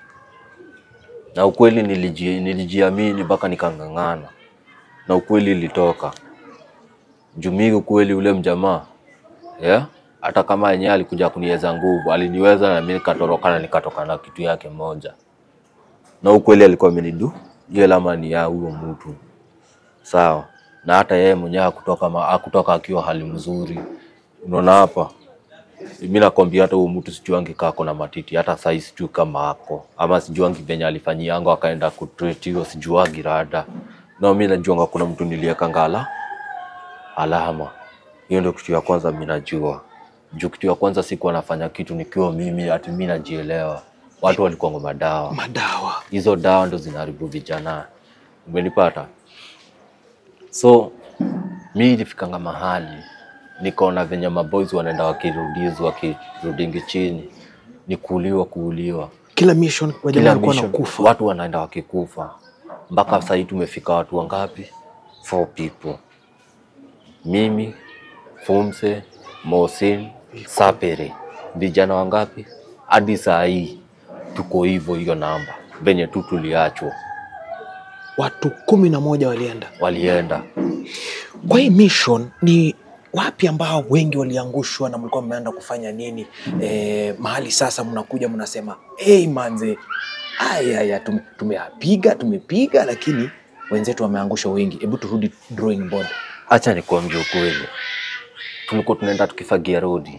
na ukweli niliji, nilijiamini mpaka nikang'ang'ana, na ukweli ilitoka jumii. Ukweli ule mjamaa yeah? hata kama yenyewe alikuja kuniweza nguvu, aliniweza na mimi nikatoroka na nikatoka na kitu yake moja, na ukweli alikuwa amenidu ile lamani ya huyo mtu sawa, na hata yeye mwenyewe hakutoka ma- hakutoka akiwa hali mzuri. Unaona hapa, mimi nakwambia hata huyo mtu sijuangi kako na matiti, hata sasa sijui kama ako ama sijuangi venye alifanyianga akaenda kutreat hiyo, sijuangi rada. Na mimi najuanga kuna mtu nilieka ngala alama. Hiyo ndio kitu ya kwanza mimi najua. Juu kitu ya kwanza sikuwa nafanya kitu nikiwa mimi ati mimi najielewa. Watu walikuwa madawa. Madawa. Hizo dawa ndo zinaharibu vijana. Umenipata? So mi ilifikanga mahali nikaona venye maboys wanaenda wakirudizwa wakirudingi chini, ni kuuliwa kuuliwa Kila mission wajamaa kila walikuwa mission, nakufa. watu wanaenda wakikufa. Mpaka sahii tumefika watu wangapi? Four people, mimi Fumse, Mosin, Sapere, vijana wangapi? Hadi saa hii tuko hivyo, hiyo namba venye tu tuliachwa, Watu kumi na moja walienda. walienda Kwa hii mission ni wapi ambao wengi waliangushwa na mlikuwa mmeenda kufanya nini? E, mahali sasa mnakuja mnasema hey, manze aya tume, tumeapiga tumepiga, lakini wenzetu wameangusha wengi. Hebu turudi drawing board. Acha nikuambie ukweli, tulikuwa tunaenda tukifagia rodi.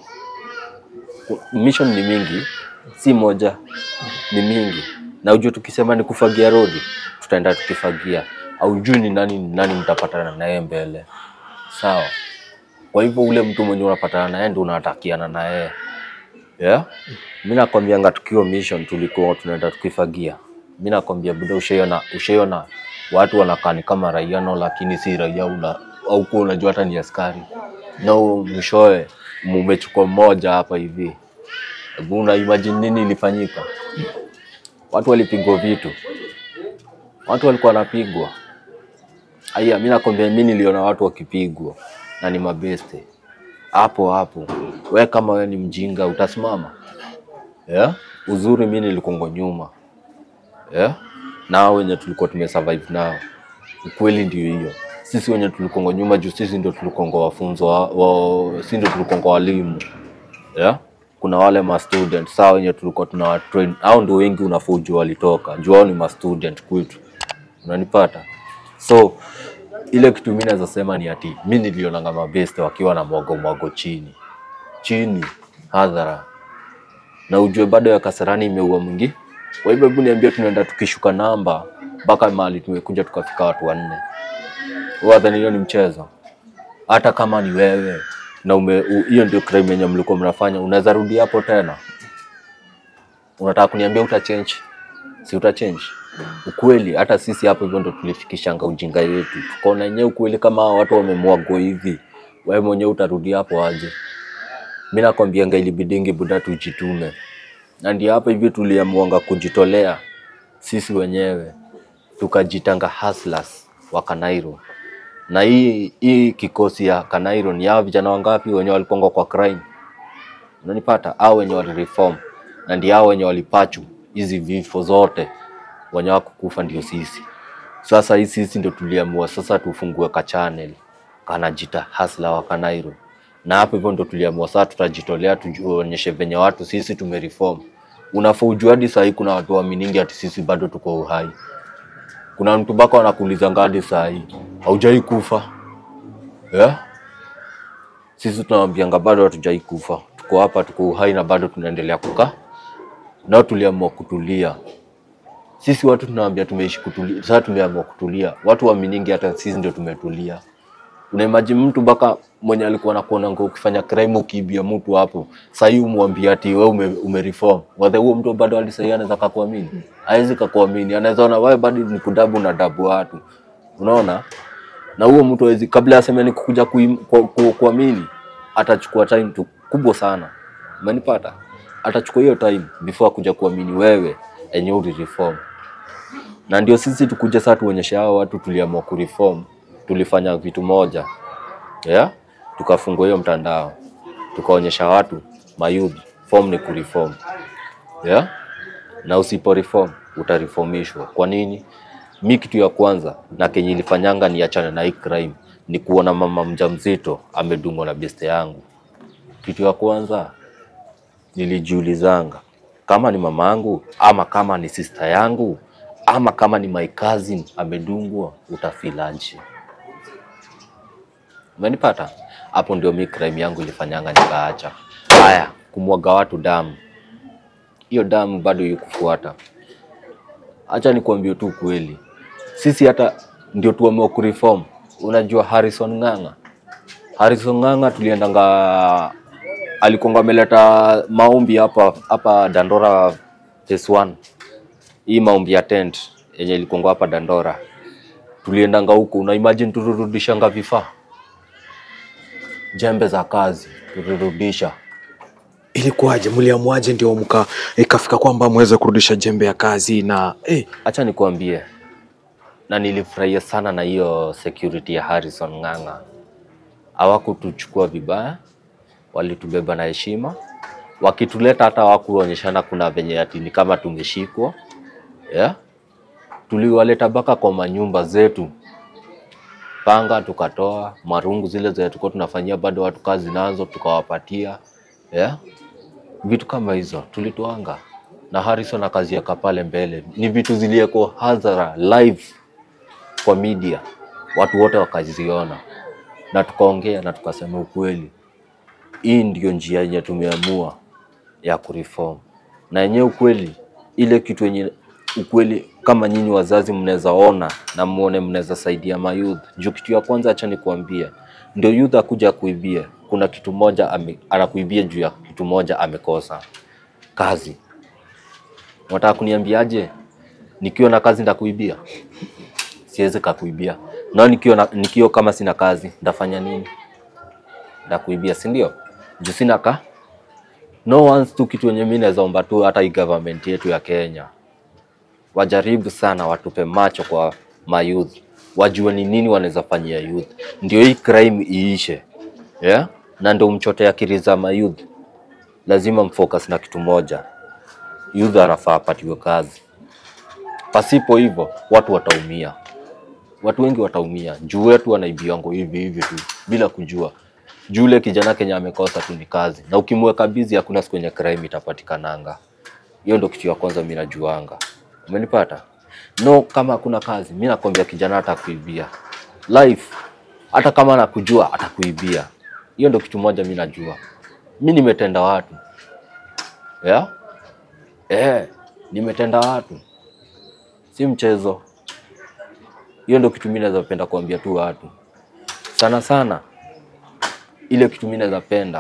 Mission ni mingi, si moja, ni mingi, na ujue tukisema ni kufagia rodi, tutaenda tukifagia. Aujui ni nani ni nani mtapatana naye mbele, sawa? Kwa hivyo ule mtu mwenye unapatana naye ndio unatakiana na yeye yeah? Mi nakwambianga tukiwa mission tulikuwa tunaenda tukifagia. Mi nakwambia buda, ushaiona ushaiona watu wanakaa ni kama raia no, lakini si raia, una au kuwa unajua hata ni askari no, mwishowe mumechukua mmoja hapa hivi. Hebu una imagine nini ilifanyika? Watu walipigwa vitu, watu walikuwa wanapigwa. Aya, mi nakwambia, mi niliona watu wakipigwa na ni mabeste hapo hapo. We kama we ni mjinga utasimama? Yeah? Uzuri mi nilikongo nyuma yeah? Nao wenye tulikuwa tumesurvive nao, ukweli ndio hiyo. Sisi wenye tulikongo nyuma juu sisi ndio tulikongo wafunzo wa, wa, si ndio tulikongo walimu yeah? Kuna wale ma student saa wenye tulikuwa tuna train, au ndio wengi unafaa ujue walitoka juu hao ni ma student kwetu, unanipata? So ile kitu mi naweza sema ni ati mi nilionanga mabeste wakiwa na mwago mwago chini chini hadhara, na ujue bado ya Kasarani imeua mwingi. Kwa hivyo hebu niambie, tunaenda tukishuka namba mpaka mahali tumekuja tukafika watu wanne. Wadhani hiyo ni mchezo? Hata kama ni wewe na ume u- hiyo ndio crime yenye mlikuwa mnafanya, unaweza rudi hapo tena? Unataka kuniambia uta change? Si uta change? Ukweli hata sisi hapo hivyo ndo tulifikishanga ujinga yetu, tukaona yenyewe ukweli kama hawa watu wamemwagwa hivi, wewe mwenyewe utarudi hapo aje? Mi nakwambianga ilibidingi buda tujitume, na ndio hapa hivi tuliamuanga kujitolea sisi wenyewe, tukajitanga hustlers wa Kanairo. Na hii hii kikosi ya Kanairo ni hao vijana wangapi wenye walikonga kwa crime, unanipata? Hao wenye walireform, na ndio hao wenye walipachu hizi vifo zote, wenye wakukufa ndio sisi. Sasa hii sisi ndio tuliamua sasa tufungue ka channel kanajita Hustler wa Kanairo, na hapo hivyo ndo tuliamua sasa tutajitolea, tuonyeshe venye watu sisi tumereform. Unafaa ujue hadi sahii kuna watu waaminingi ati sisi bado tuko uhai. Kuna mtu mpaka wanakuulizanga hadi sahii haujai kufa yeah? Sisi tunawambianga bado hatujai kufa, tuko hapa, tuko uhai na bado tunaendelea kukaa nao. Tuliamua kutulia sisi watu tunawaambia tumeishi kutulia, sasa tumeamua kutulia. Watu waaminingi hata sisi ndio tumetulia. Unaimagine mtu mpaka mwenye alikuwa anakuona ngo ukifanya crime ukiibia mtu hapo, sasa hii umwambie ati wewe ume, umereform. Whether huo mtu bado hadi sasa anaweza kakuamini? Hawezi kakuamini. Anaweza ona wewe bado ni kudabu na dabu watu. Unaona? Na huo mtu hawezi kabla aseme ni kukuja kuim- ku- ku- kuamini, atachukua time tu kubwa sana. Umenipata? Atachukua hiyo time before akuja kuamini wewe enye ulireform na ndio sisi tukuja sasa tuonyeshe hao watu tuliamua kureform, tulifanya vitu moja yeah? Tukafungua hiyo mtandao tukaonyesha watu mayouth form ni kureform yeah? Na usipo reform utareformishwa. Kwa nini? Mi kitu ya kwanza na kenye ilifanyanga niachane na hii crime ni kuona mama mjamzito amedungwa na beste yangu. Kitu ya kwanza nilijiulizanga kama ni mama yangu ama kama ni sister yangu ama kama ni my cousin amedungwa, utafilaje? Umenipata? Hapo ndio mi crime yangu ilifanyanga nikaacha. Haya, kumwaga watu damu, hiyo damu bado ikufuata. Acha nikuambie tu kweli, sisi hata ndio tuamua kureform. Unajua Harrison Ng'ang'a, Harrison Ng'ang'a tuliendanga, alikonga ameleta maombi hapa hapa Dandora phase one hii maombi ya tent yenye ilikonga hapa Dandora, tuliendanga huko. Una imagine tulirudishanga vifaa, jembe za kazi tulirudisha. Ilikuwaje? Mliamuaje ndio mka ikafika kwamba mweze kurudisha jembe ya kazi na eh, Acha nikuambie, na nilifurahia sana na hiyo security ya Harrison Ng'ang'a. Hawakutuchukua vibaya, walitubeba na heshima. Wakituleta hata hawakuonyeshana kuna venye ati ni kama tumeshikwa yeah? Tuliwaleta mpaka kwa manyumba zetu, panga tukatoa, marungu zile zenye tulikuwa tunafanyia bado watu kazi nazo tukawapatia yeah? vitu kama hizo tulitoanga na Harrison akaziweka pale mbele. Ni vitu zilieko hadhara live kwa media, watu wote wakaziona na tukaongea na tukasema ukweli, hii ndio njia yenye tumeamua ya kureform, na yenyewe ukweli, ile kitu yenye ukweli kama nyinyi wazazi mnaweza ona na muone mnaweza saidia mayouth. Juu kitu ya kwanza, acha nikuambie, ndio youth akuja kuibia. Kuna kitu moja ame, anakuibia juu ya kitu moja amekosa kazi. Unataka kuniambiaje? Nikiwa na kazi ndakuibia? Siwezi kakuibia. Na nikiwa na, nikiwa kama sina kazi ndafanya nini? Ndakuibia, si ndio? Juu sina ka no once tu kitu yenye mimi naweza omba tu hata hii government yetu ya Kenya wajaribu sana, watupe macho kwa mayouth, wajue ni nini wanaweza fanyia youth, ndio hii crime iishe, yeah? Na ndio mchote akili za mayouth, lazima mfocus na kitu moja, youth anafaa apatiwe kazi. Pasipo hivyo watu wataumia, watu wengi wataumia juu wetu wanaibiwango hivi hivi tu bila kujua. Juu ule kijana Kenya amekosa tu ni kazi, na ukimweka busy hakuna siku yenye crime itapatikananga. Hiyo ndio kitu ya kwanza mimi najuanga. Umenipata? No, kama hakuna kazi, mimi nakwambia kijana atakuibia. Life hata kama anakujua atakuibia. Hiyo ndio kitu moja mimi najua. Mimi nimetenda watu. Yeah? Eh, nimetenda watu. Si mchezo. Hiyo ndio kitu mimi naweza penda kuambia tu watu. Sana sana ile kitu mimi naweza penda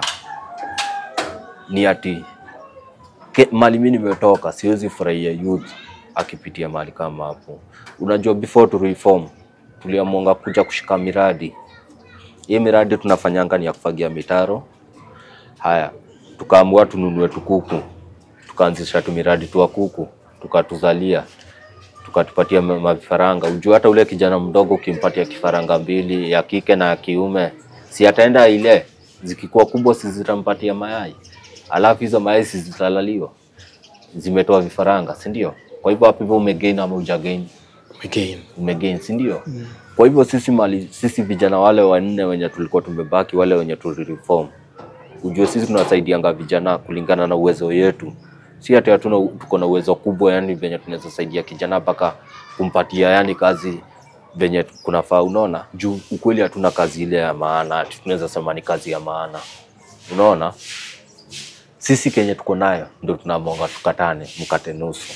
ni ati ke, mali mimi nimetoka, siwezi furahia youth akipitia mahali kama hapo. Unajua, before to reform tuliamua kuja kushika miradi. Hii miradi tunafanyanga ni ya kufagia mitaro. Haya, tukaamua tununue tukuku, tukaanzisha tu miradi tu wa kuku, tukatuzalia, tukatupatia ma- mavifaranga. Ujua hata ule kijana mdogo ukimpatia kifaranga mbili ya kike na ya kiume, si ataenda ile, zikikuwa kubwa si zitampatia mayai, alafu hizo mayai si zitalaliwa, zimetoa vifaranga, si ndio? Kwa hivyo hapo hivyo umegain ama hujagain? Again. umegain si ndio? Kwa hivyo sisi mali, sisi vijana wale wanne wenye tulikuwa tumebaki, wale wenye tulireform, ujue sisi tunasaidianga vijana kulingana na uwezo yetu, si ati hatuna tuko na uwezo kubwa, yani venye tunaweza saidia kijana mpaka kumpatia yani kazi venye kunafaa. Unaona, juu ukweli hatuna kazi ile ya maana, ati tunaweza sema ni kazi ya maana. Unaona, sisi kenye tuko nayo ndio tunamonga tukatane, mkate nusu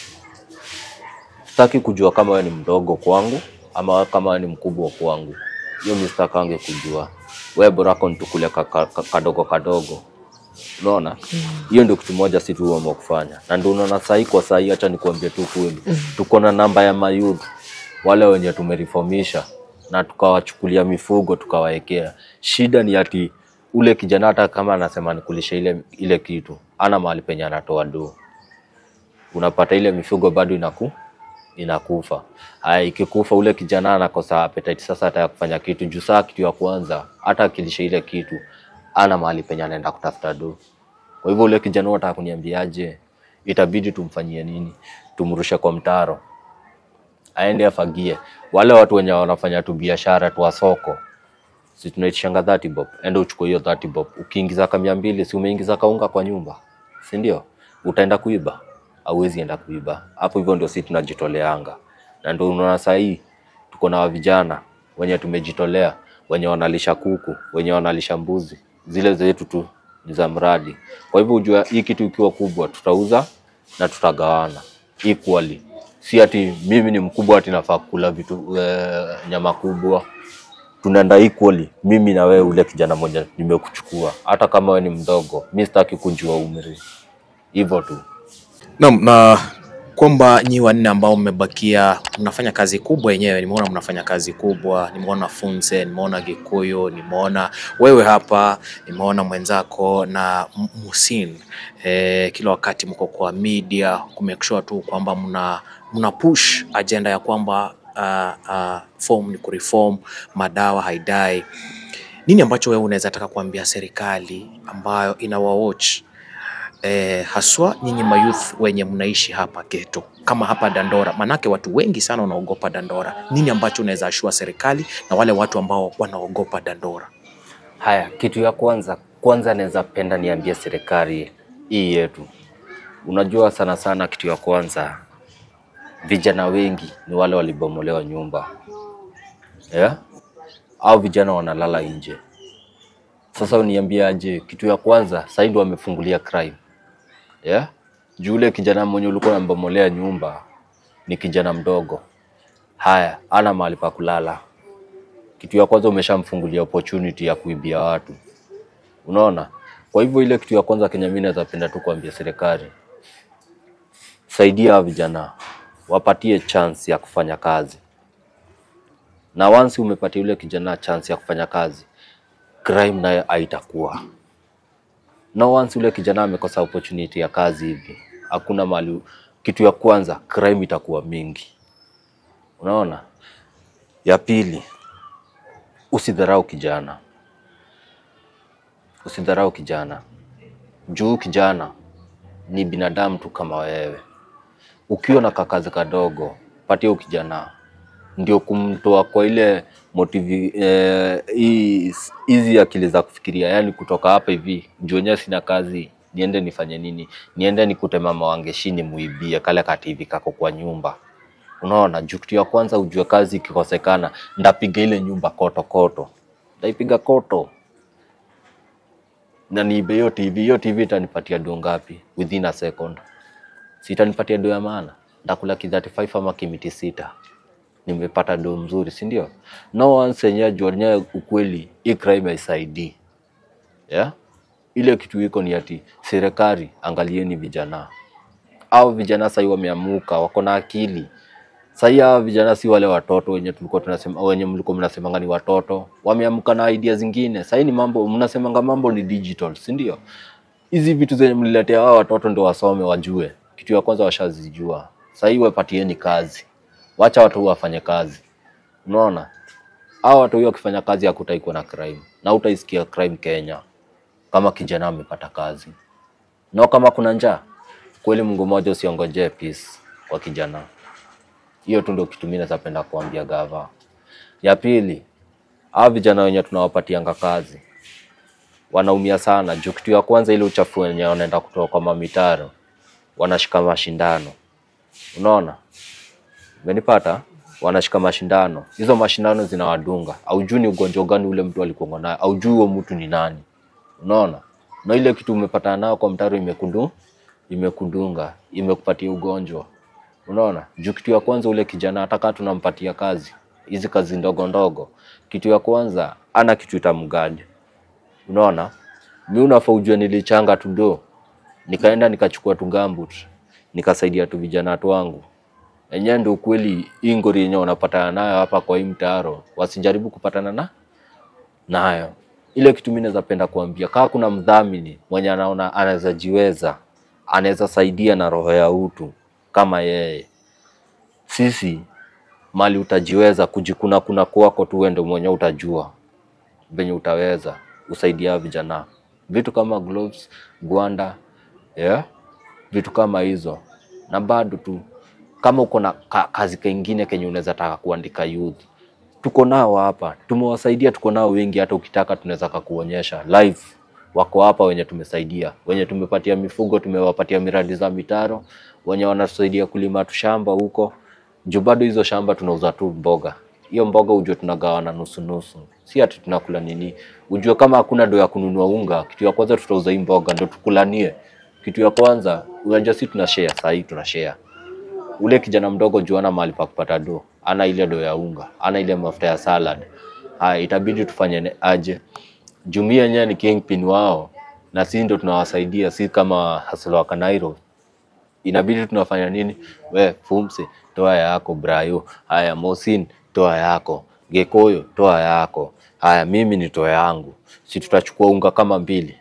sitaki kujua kama wewe ni mdogo kwangu ama kama wewe ni mkubwa kwangu. Hiyo mimi sitakange kujua. Wewe bora yako nitukule ka- ka- ka- kadogo kadogo. Unaona? Hiyo ndio kitu moja si tuamua kufanya. Na ndio unaona sahi kwa sahi, acha nikuambie tu kweli. Tuko na namba ya mayouth wale wenye tumereformisha na tukawachukulia mifugo tukawaekea. Shida ni ati ule kijana hata kama anasema nikulisha ile ile kitu, ana mahali penye anatoa do unapata ile mifugo bado inaku inakufa. Haya, ikikufa ule kijana anakosa appetite sasa hata ya kufanya kitu juu saa kitu ya kwanza hata akilisha ile kitu ana mahali penye anaenda kutafuta do. Kwa hivyo ule kijana unataka kuniambiaje? Itabidi tumfanyie nini? Tumrushe kwa mtaro aende afagie. Wale watu wenye wanafanya tu biashara tu wa soko, si tunaitishanga 30 bob, enda uchukue hiyo 30 bob. Ukiingiza ka mia mbili, si umeingiza kaunga kwa nyumba, si ndio? Utaenda kuiba? Hauwezi enda kuiba. Hapo hivyo ndio sisi tunajitoleanga, na ndio unaona saa hii tuko na vijana wenye tumejitolea, wenye wanalisha kuku, wenye wanalisha mbuzi, zile zetu tu ni za mradi. Kwa hivyo ujua hii kitu ikiwa kubwa, tutauza na tutagawana equally si ati mimi ni mkubwa ati nafaa kula vitu eh, nyama kubwa. Tunaenda equally, mimi na wewe, ule kijana mmoja nimekuchukua, hata kama wewe ni mdogo, mi sitaki kujua umri, hivyo tu. Naam, na kwamba nyi wanne ambao mmebakia mnafanya kazi kubwa yenyewe. Nimeona mnafanya kazi kubwa, nimeona Funze, nimeona Gikuyu, nimeona wewe hapa, nimeona mwenzako na M- Musin. E, kila wakati mko kwa media ku make sure tu kwamba mna, mna push agenda ya kwamba uh, uh, form ni kureform, madawa haidai. Nini ambacho wewe unaweza taka kuambia serikali ambayo inawawatch eh, haswa nyinyi mayouth wenye mnaishi hapa geto kama hapa Dandora, manake watu wengi sana wanaogopa Dandora. Nini ambacho unaweza ashua serikali na wale watu ambao wanaogopa Dandora? Haya, kitu ya kwanza kwanza naweza penda niambie serikali hii yetu, unajua sana sana, kitu ya kwanza vijana wengi ni wale walibomolewa nyumba yeah? au vijana wanalala nje. Sasa uniambie aje? Kitu ya kwanza sasa ndio wamefungulia crime yeah? Juu ule kijana mwenye ulikuwa unambomolea nyumba ni kijana mdogo, haya ana mahali pa kulala kitu ya kwanza umeshamfungulia opportunity ya kuibia watu, unaona. Kwa hivyo ile kitu ya kwanza Kenya, mimi naweza penda tu kuambia serikali, saidia hawa vijana, wapatie chance ya kufanya kazi, na once umepatia yule kijana chance ya kufanya kazi, crime nayo haitakuwa na once yule kijana amekosa opportunity ya kazi hivi, hakuna mali. Kitu ya kwanza crime itakuwa mingi, unaona. Ya pili, usidharau kijana, usidharau kijana juu kijana ni binadamu tu kama wewe. Ukiwa na kakazi kadogo, patia huyu kijana, ndio kumtoa kwa ile motivi eh, hii- hizi akili za kufikiria, yani kutoka hapa hivi juu wenyewe sina kazi, niende nifanye nini? Niende nikute mama wangeshini muibie kale kativi kako kwa nyumba Unaona, juu kitu ya kwanza ujue kazi ikikosekana, ndapiga ile nyumba koto koto, ndaipiga koto na niibe hiyo TV. Hiyo TV itanipatia do ngapi within a second? Si itanipatia do ya maana? Ndakula ki 35 ama kimiti sita, nimepata do mzuri, si ndio? No once yenyewe juu yenyewe ukweli, hii crime haisaidii yeah? Ile kitu iko ni ati serikali, angalieni vijana au vijana sahii wameamuka, wako na akili sahii. Hawa vijana si wale watoto wenye tulikuwa tunasema, wenye mlikuwa mnasemanga ni watoto, wameamka na idea zingine. Sahii ni mambo mnasemanga, mambo ni digital, si ndio? Hizi vitu zenye mliletea hawa watoto ndio wasome, wajue kitu ya kwanza, washazijua. Sahii wapatieni kazi, wacha watu wafanye kazi. Unaona, hawa watu wakifanya kazi hakutaikuwa na crime na utaisikia crime Kenya kama kijana amepata kazi na kama kuna njaa kweli, Mungu mmoja, usiongojee peace kwa kijana. Hiyo tu ndio kitu mimi napenda kuambia gava. Ya pili, hawa vijana wenye tunawapatianga kazi wanaumia sana juu kitu ya kwanza, ile uchafu wenye wanaenda kutoa kwa mamitaro, wanashika mashindano. Unaona, umenipata? Wanashika mashindano, hizo mashindano zinawadunga. Aujui ni ugonjwa gani ule mtu alikuwa nayo, aujui huo mtu ni nani. Unaona, na ile kitu umepatana nayo kwa mtaro imekundu imekudunga imekupatia ugonjwa. Unaona, juu kitu ya kwanza ule kijana hata kama tunampatia kazi hizi kazi ndogo ndogo, kitu ya kwanza ana kitu itamgadi. Unaona, mi unafaa ujue nilichanga tu do, nikaenda nikachukua tu gambut nikasaidia tu vijana tu wangu enyewe. Ndio ukweli, hii ngori yenye wanapatana nayo hapa kwa hii mtaro wasijaribu kupatana na nayo ile kitu mimi naweza penda kuambia, kama kuna mdhamini mwenye anaona anaweza jiweza, anaweza saidia na roho ya utu kama yeye, sisi mali utajiweza kujikuna kuna kwako tu, wewe ndio mwenye utajua venye utaweza usaidia vijana, vitu kama gloves, gwanda, yeah? vitu kama hizo, na bado tu kama uko na ka, kazi kengine kenye unaweza taka kuandika youth tuko nao hapa, tumewasaidia, tuko nao wengi. Hata ukitaka tunaweza kakuonyesha live, wako hapa wenye tumesaidia, wenye tumepatia mifugo, tumewapatia miradi za mitaro, wenye wanasaidia kulima tu shamba huko juu. Bado hizo shamba tunauza tu mboga, hiyo mboga ujue tunagawana nusu nusu, si ati tunakula nini. Ujue kama hakuna do ya kununua unga, kitu ya kwanza tutauza hii mboga ndo tukulanie. Kitu ya kwanza unajua, si tuna share, saa hii tuna share ule kijana mdogo juu ana mahali pa kupata do, ana ile do ya unga, ana ile mafuta ya salad. Haya, itabidi tufanye ne- aje? Jumia yenyewe ni kingpin wao, na sisi ndo tunawasaidia, si kama hasla wa Kanairo. Inabidi tunafanya nini? We Fumse, toa yako. Brayo, haya. Mosin, toa yako. Gekoyo, toa yako. Haya, mimi ni toa yangu. Si tutachukua unga kama mbili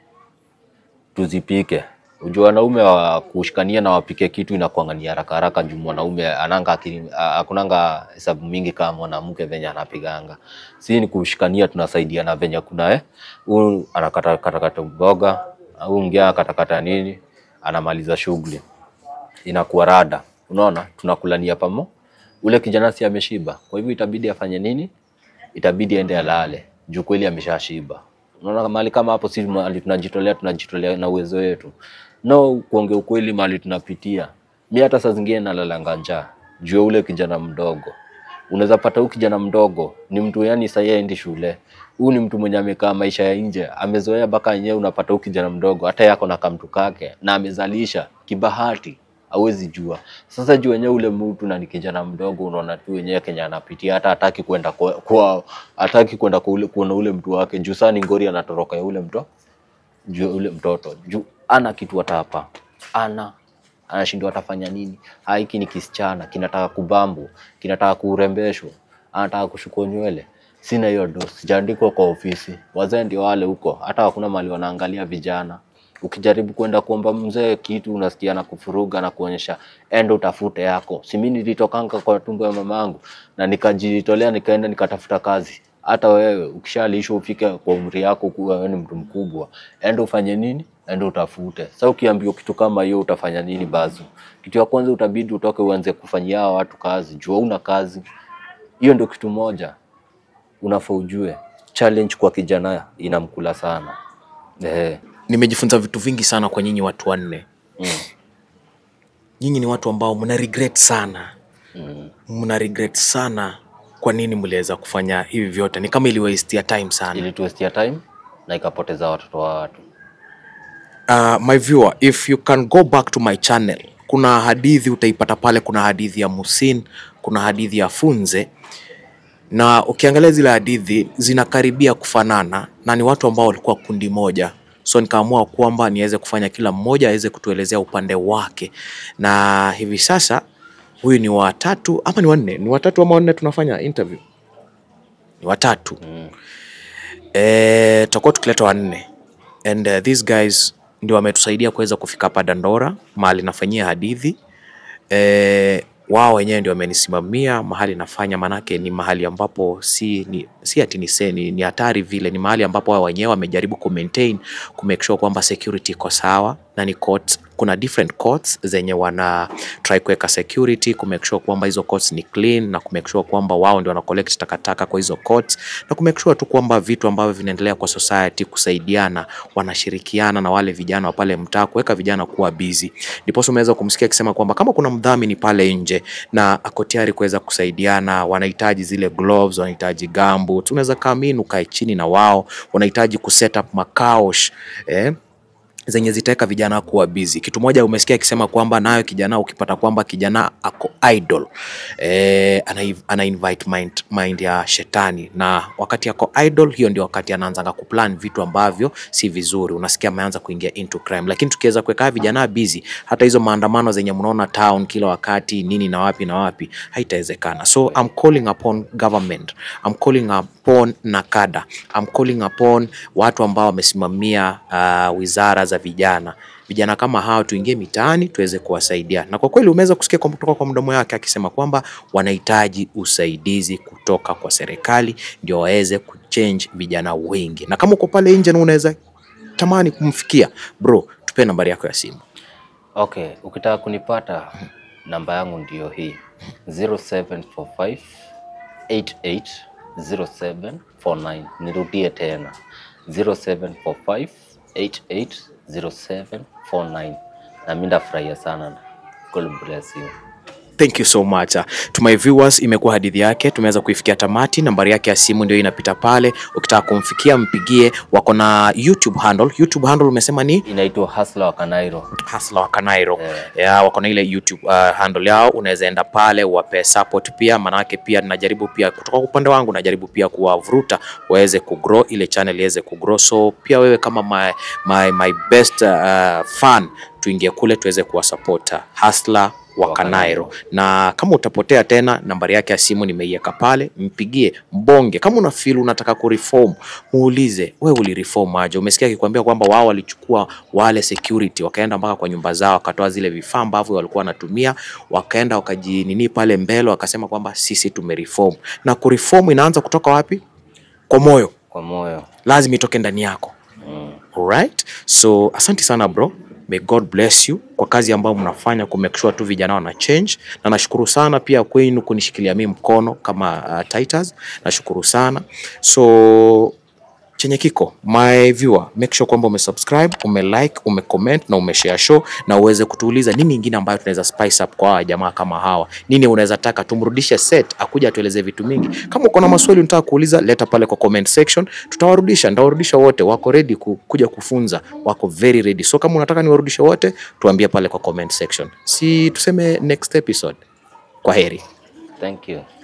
tuzipike. Ujua wanaume wa kushikania na wapike kitu inakuanga ni haraka haraka, juu mwanaume ananga akili- a- hakunanga hesabu mingi kama mwanamke venye anapiganga. Si ni kushikania, tunasaidiana venye kuna eh, huyu anakata kata kata mboga, au mwingine anakatakata nini, anamaliza shughuli, inakuwa rada. Unaona, tunakulania pamo. Ule kijana si ameshiba, kwa hivyo itabidi afanye nini? Itabidi aende alale, juu kweli ameshashiba. Unaona, mahali kama hapo, si mahali tunajitolea, tunajitolea na uwezo wetu. No, kuongea ukweli, mahali tunapitia, mi hata saa zingine nalalanga njaa juu ya ule kijana mdogo. Unaweza pata huyu kijana mdogo ni mtu yani sahii aendi shule, huyu ni mtu mwenye amekaa maisha ya nje, amezoea mpaka yenyewe. Unapata huyu kijana mdogo hata yako na kamtu kake na amezalisha kibahati, hawezi jua. Sasa juu wenyewe ule mtu na ni kijana mdogo, unaona tu wenyewe Kenya anapitia, hata hataki kwenda kwa, kwa hataki kwenda kwa ule, kuona ule mtu wake juu saa ni ngori anatoroka ya ule mto juu ule mtoto juu ana kitu hata hapa ana anashindwa atafanya nini. Ah, hiki ni kisichana kinataka kubambu, kinataka kurembeshwa, anataka kushukwa nywele. Sina hiyo do, sijaandikwa kwa ofisi. Wazee ndio wale huko, hata hakuna mali wanaangalia vijana. Ukijaribu kwenda kuomba mzee kitu, unasikia na kufuruga na kuonyesha enda utafute yako. Si mimi nilitokanga kwa tumbo ya mamangu na nikajitolea nikaenda nikatafuta kazi. Hata wewe ukishalishwa ufike kwa umri yako kuwa wewe ni mtu mkubwa, enda ufanye nini? Enda utafute. Sasa ukiambiwa kitu kama hiyo utafanya nini bazu? Kitu ya kwanza utabidi utoke uanze kufanyia hawa watu kazi, jua una kazi. Hiyo ndio kitu moja unafaa ujue. Challenge kwa kijana inamkula sana. Eh. Nimejifunza vitu vingi sana kwa nyinyi watu wanne. Mm. Nyinyi ni watu ambao mna regret sana, Mm. mna regret sana kwa nini mliweza kufanya hivi vyote. Ni kama iliwastia time sana. Ilituestia time na ikapoteza watoto wa watu. Uh, my viewer, if you can go back to my channel, kuna hadithi utaipata pale. Kuna hadithi ya Musin, kuna hadithi ya Funze, na ukiangalia zile hadithi zinakaribia kufanana na ni watu ambao walikuwa kundi moja, so nikaamua kwamba niweze kufanya kila mmoja aweze kutuelezea upande wake, na hivi sasa huyu ni watatu ama ni wanne? Ni watatu ama wanne? Tunafanya interview ni watatu Mm. eh, tutakuwa tukileta wanne and uh, these guys ndio wametusaidia kuweza kufika hapa Dandora mahali nafanyia hadithi eh, wao wenyewe ndio wamenisimamia mahali nafanya, manake ni mahali ambapo si ni, si ati ni se- ni ni hatari vile, ni mahali ambapo wao wenyewe wamejaribu ku maintain ku make sure kwamba security iko sawa na ni courts, kuna different courts zenye wana try kuweka security ku make sure kwamba hizo courts ni clean na ku make sure kwamba wao ndio wana collect takataka kwa hizo courts na ku make sure tu kwamba vitu ambavyo vinaendelea kwa society kusaidiana, wanashirikiana na wale vijana wa pale mtaa kuweka vijana kuwa busy. Ndiposa umeweza kumsikia akisema kwamba kama kuna mdhamini pale nje na ako tayari kuweza kusaidiana, wanahitaji zile gloves, wanahitaji gumboots, unaweza come in ukae chini na wao, wanahitaji kuset up makaush eh, zenye zitaweka vijana kuwa busy. Kitu moja umesikia akisema kwamba nayo kijana ukipata kwamba kijana ako idol eh, ana, ana invite mind, mind ya shetani, na wakati ako idol, hiyo ndio wakati anaanza kuplan vitu ambavyo si vizuri. Unasikia ameanza kuingia into crime, lakini tukiweza kuweka vijana busy, hata hizo maandamano zenye mnaona town kila wakati nini na wapi na wapi haitawezekana. So I'm calling upon government, I'm calling upon NACADA, I'm calling upon watu ambao wamesimamia uh, wizara za vijana vijana kama hao tuingie mitaani tuweze kuwasaidia, na kwa kweli umeweza kusikia kwa- kutoka kwa mdomo yake akisema kwamba wanahitaji usaidizi kutoka kwa serikali ndio waweze kuchange vijana wengi, na kama uko pale nje na unaweza tamani kumfikia bro, tupe nambari yako ya simu. Okay, ukitaka kunipata namba yangu ndiyo hii 0745 880749. Nirudie tena 0745 880749. Na mimi ndafurahia sana. God bless you. Thank you so much. Uh, To my viewers, imekuwa hadithi yake, tumeweza kuifikia tamati. Nambari yake ya simu ndio inapita pale, ukitaka kumfikia mpigie. Wako na YouTube handle. YouTube handle umesema ni Inaitwa Hustler wa Kanairo. Hustler wa Kanairo. Eh. Yeah, wako na ile YouTube uh, handle yao, unaweza enda pale uwape support pia, manake pia najaribu pia kutoka kwa upande wangu najaribu pia kuwavuruta waweze kugrow ile channel iweze kugrow, so pia wewe kama my, my, my best uh, fan tuingie kule tuweze kuwasupport Hustler wa Wa Kanairo, Kanairo. na kama utapotea tena, nambari yake ya simu nimeiweka pale, mpigie, mbonge. Kama una feel unataka kureform, muulize wewe ulireform aje? Umesikia akikwambia kwamba wao walichukua wale security wakaenda mpaka kwa nyumba zao, wakatoa zile vifaa ambavyo walikuwa wanatumia, wakaenda wakajinini pale mbele, wakasema kwamba sisi tumereform. Na kureform inaanza kutoka wapi? Kwa moyo, Kwa moyo. lazima itoke ndani yako. Mm. Alright? So asante sana bro. May God bless you kwa kazi ambayo mnafanya ku make sure tu vijana wana change, na nashukuru sana pia kwenu kunishikilia mimi mkono kama uh, Titus. Nashukuru sana. So chenye kiko my viewer make sure kwamba umesubscribe umelike umecomment na umeshare show na uweze kutuuliza nini ingine ambayo tunaweza spice up kwa hawa jamaa kama hawa nini unaweza taka tumrudishe set akuja atueleze vitu mingi kama uko na maswali unataka kuuliza leta pale kwa comment section tutawarudisha nitawarudisha wote wako ready ku, kuja kufunza wako very ready so kama unataka niwarudishe wote tuambie pale kwa comment section si tuseme next episode kwa heri Thank you.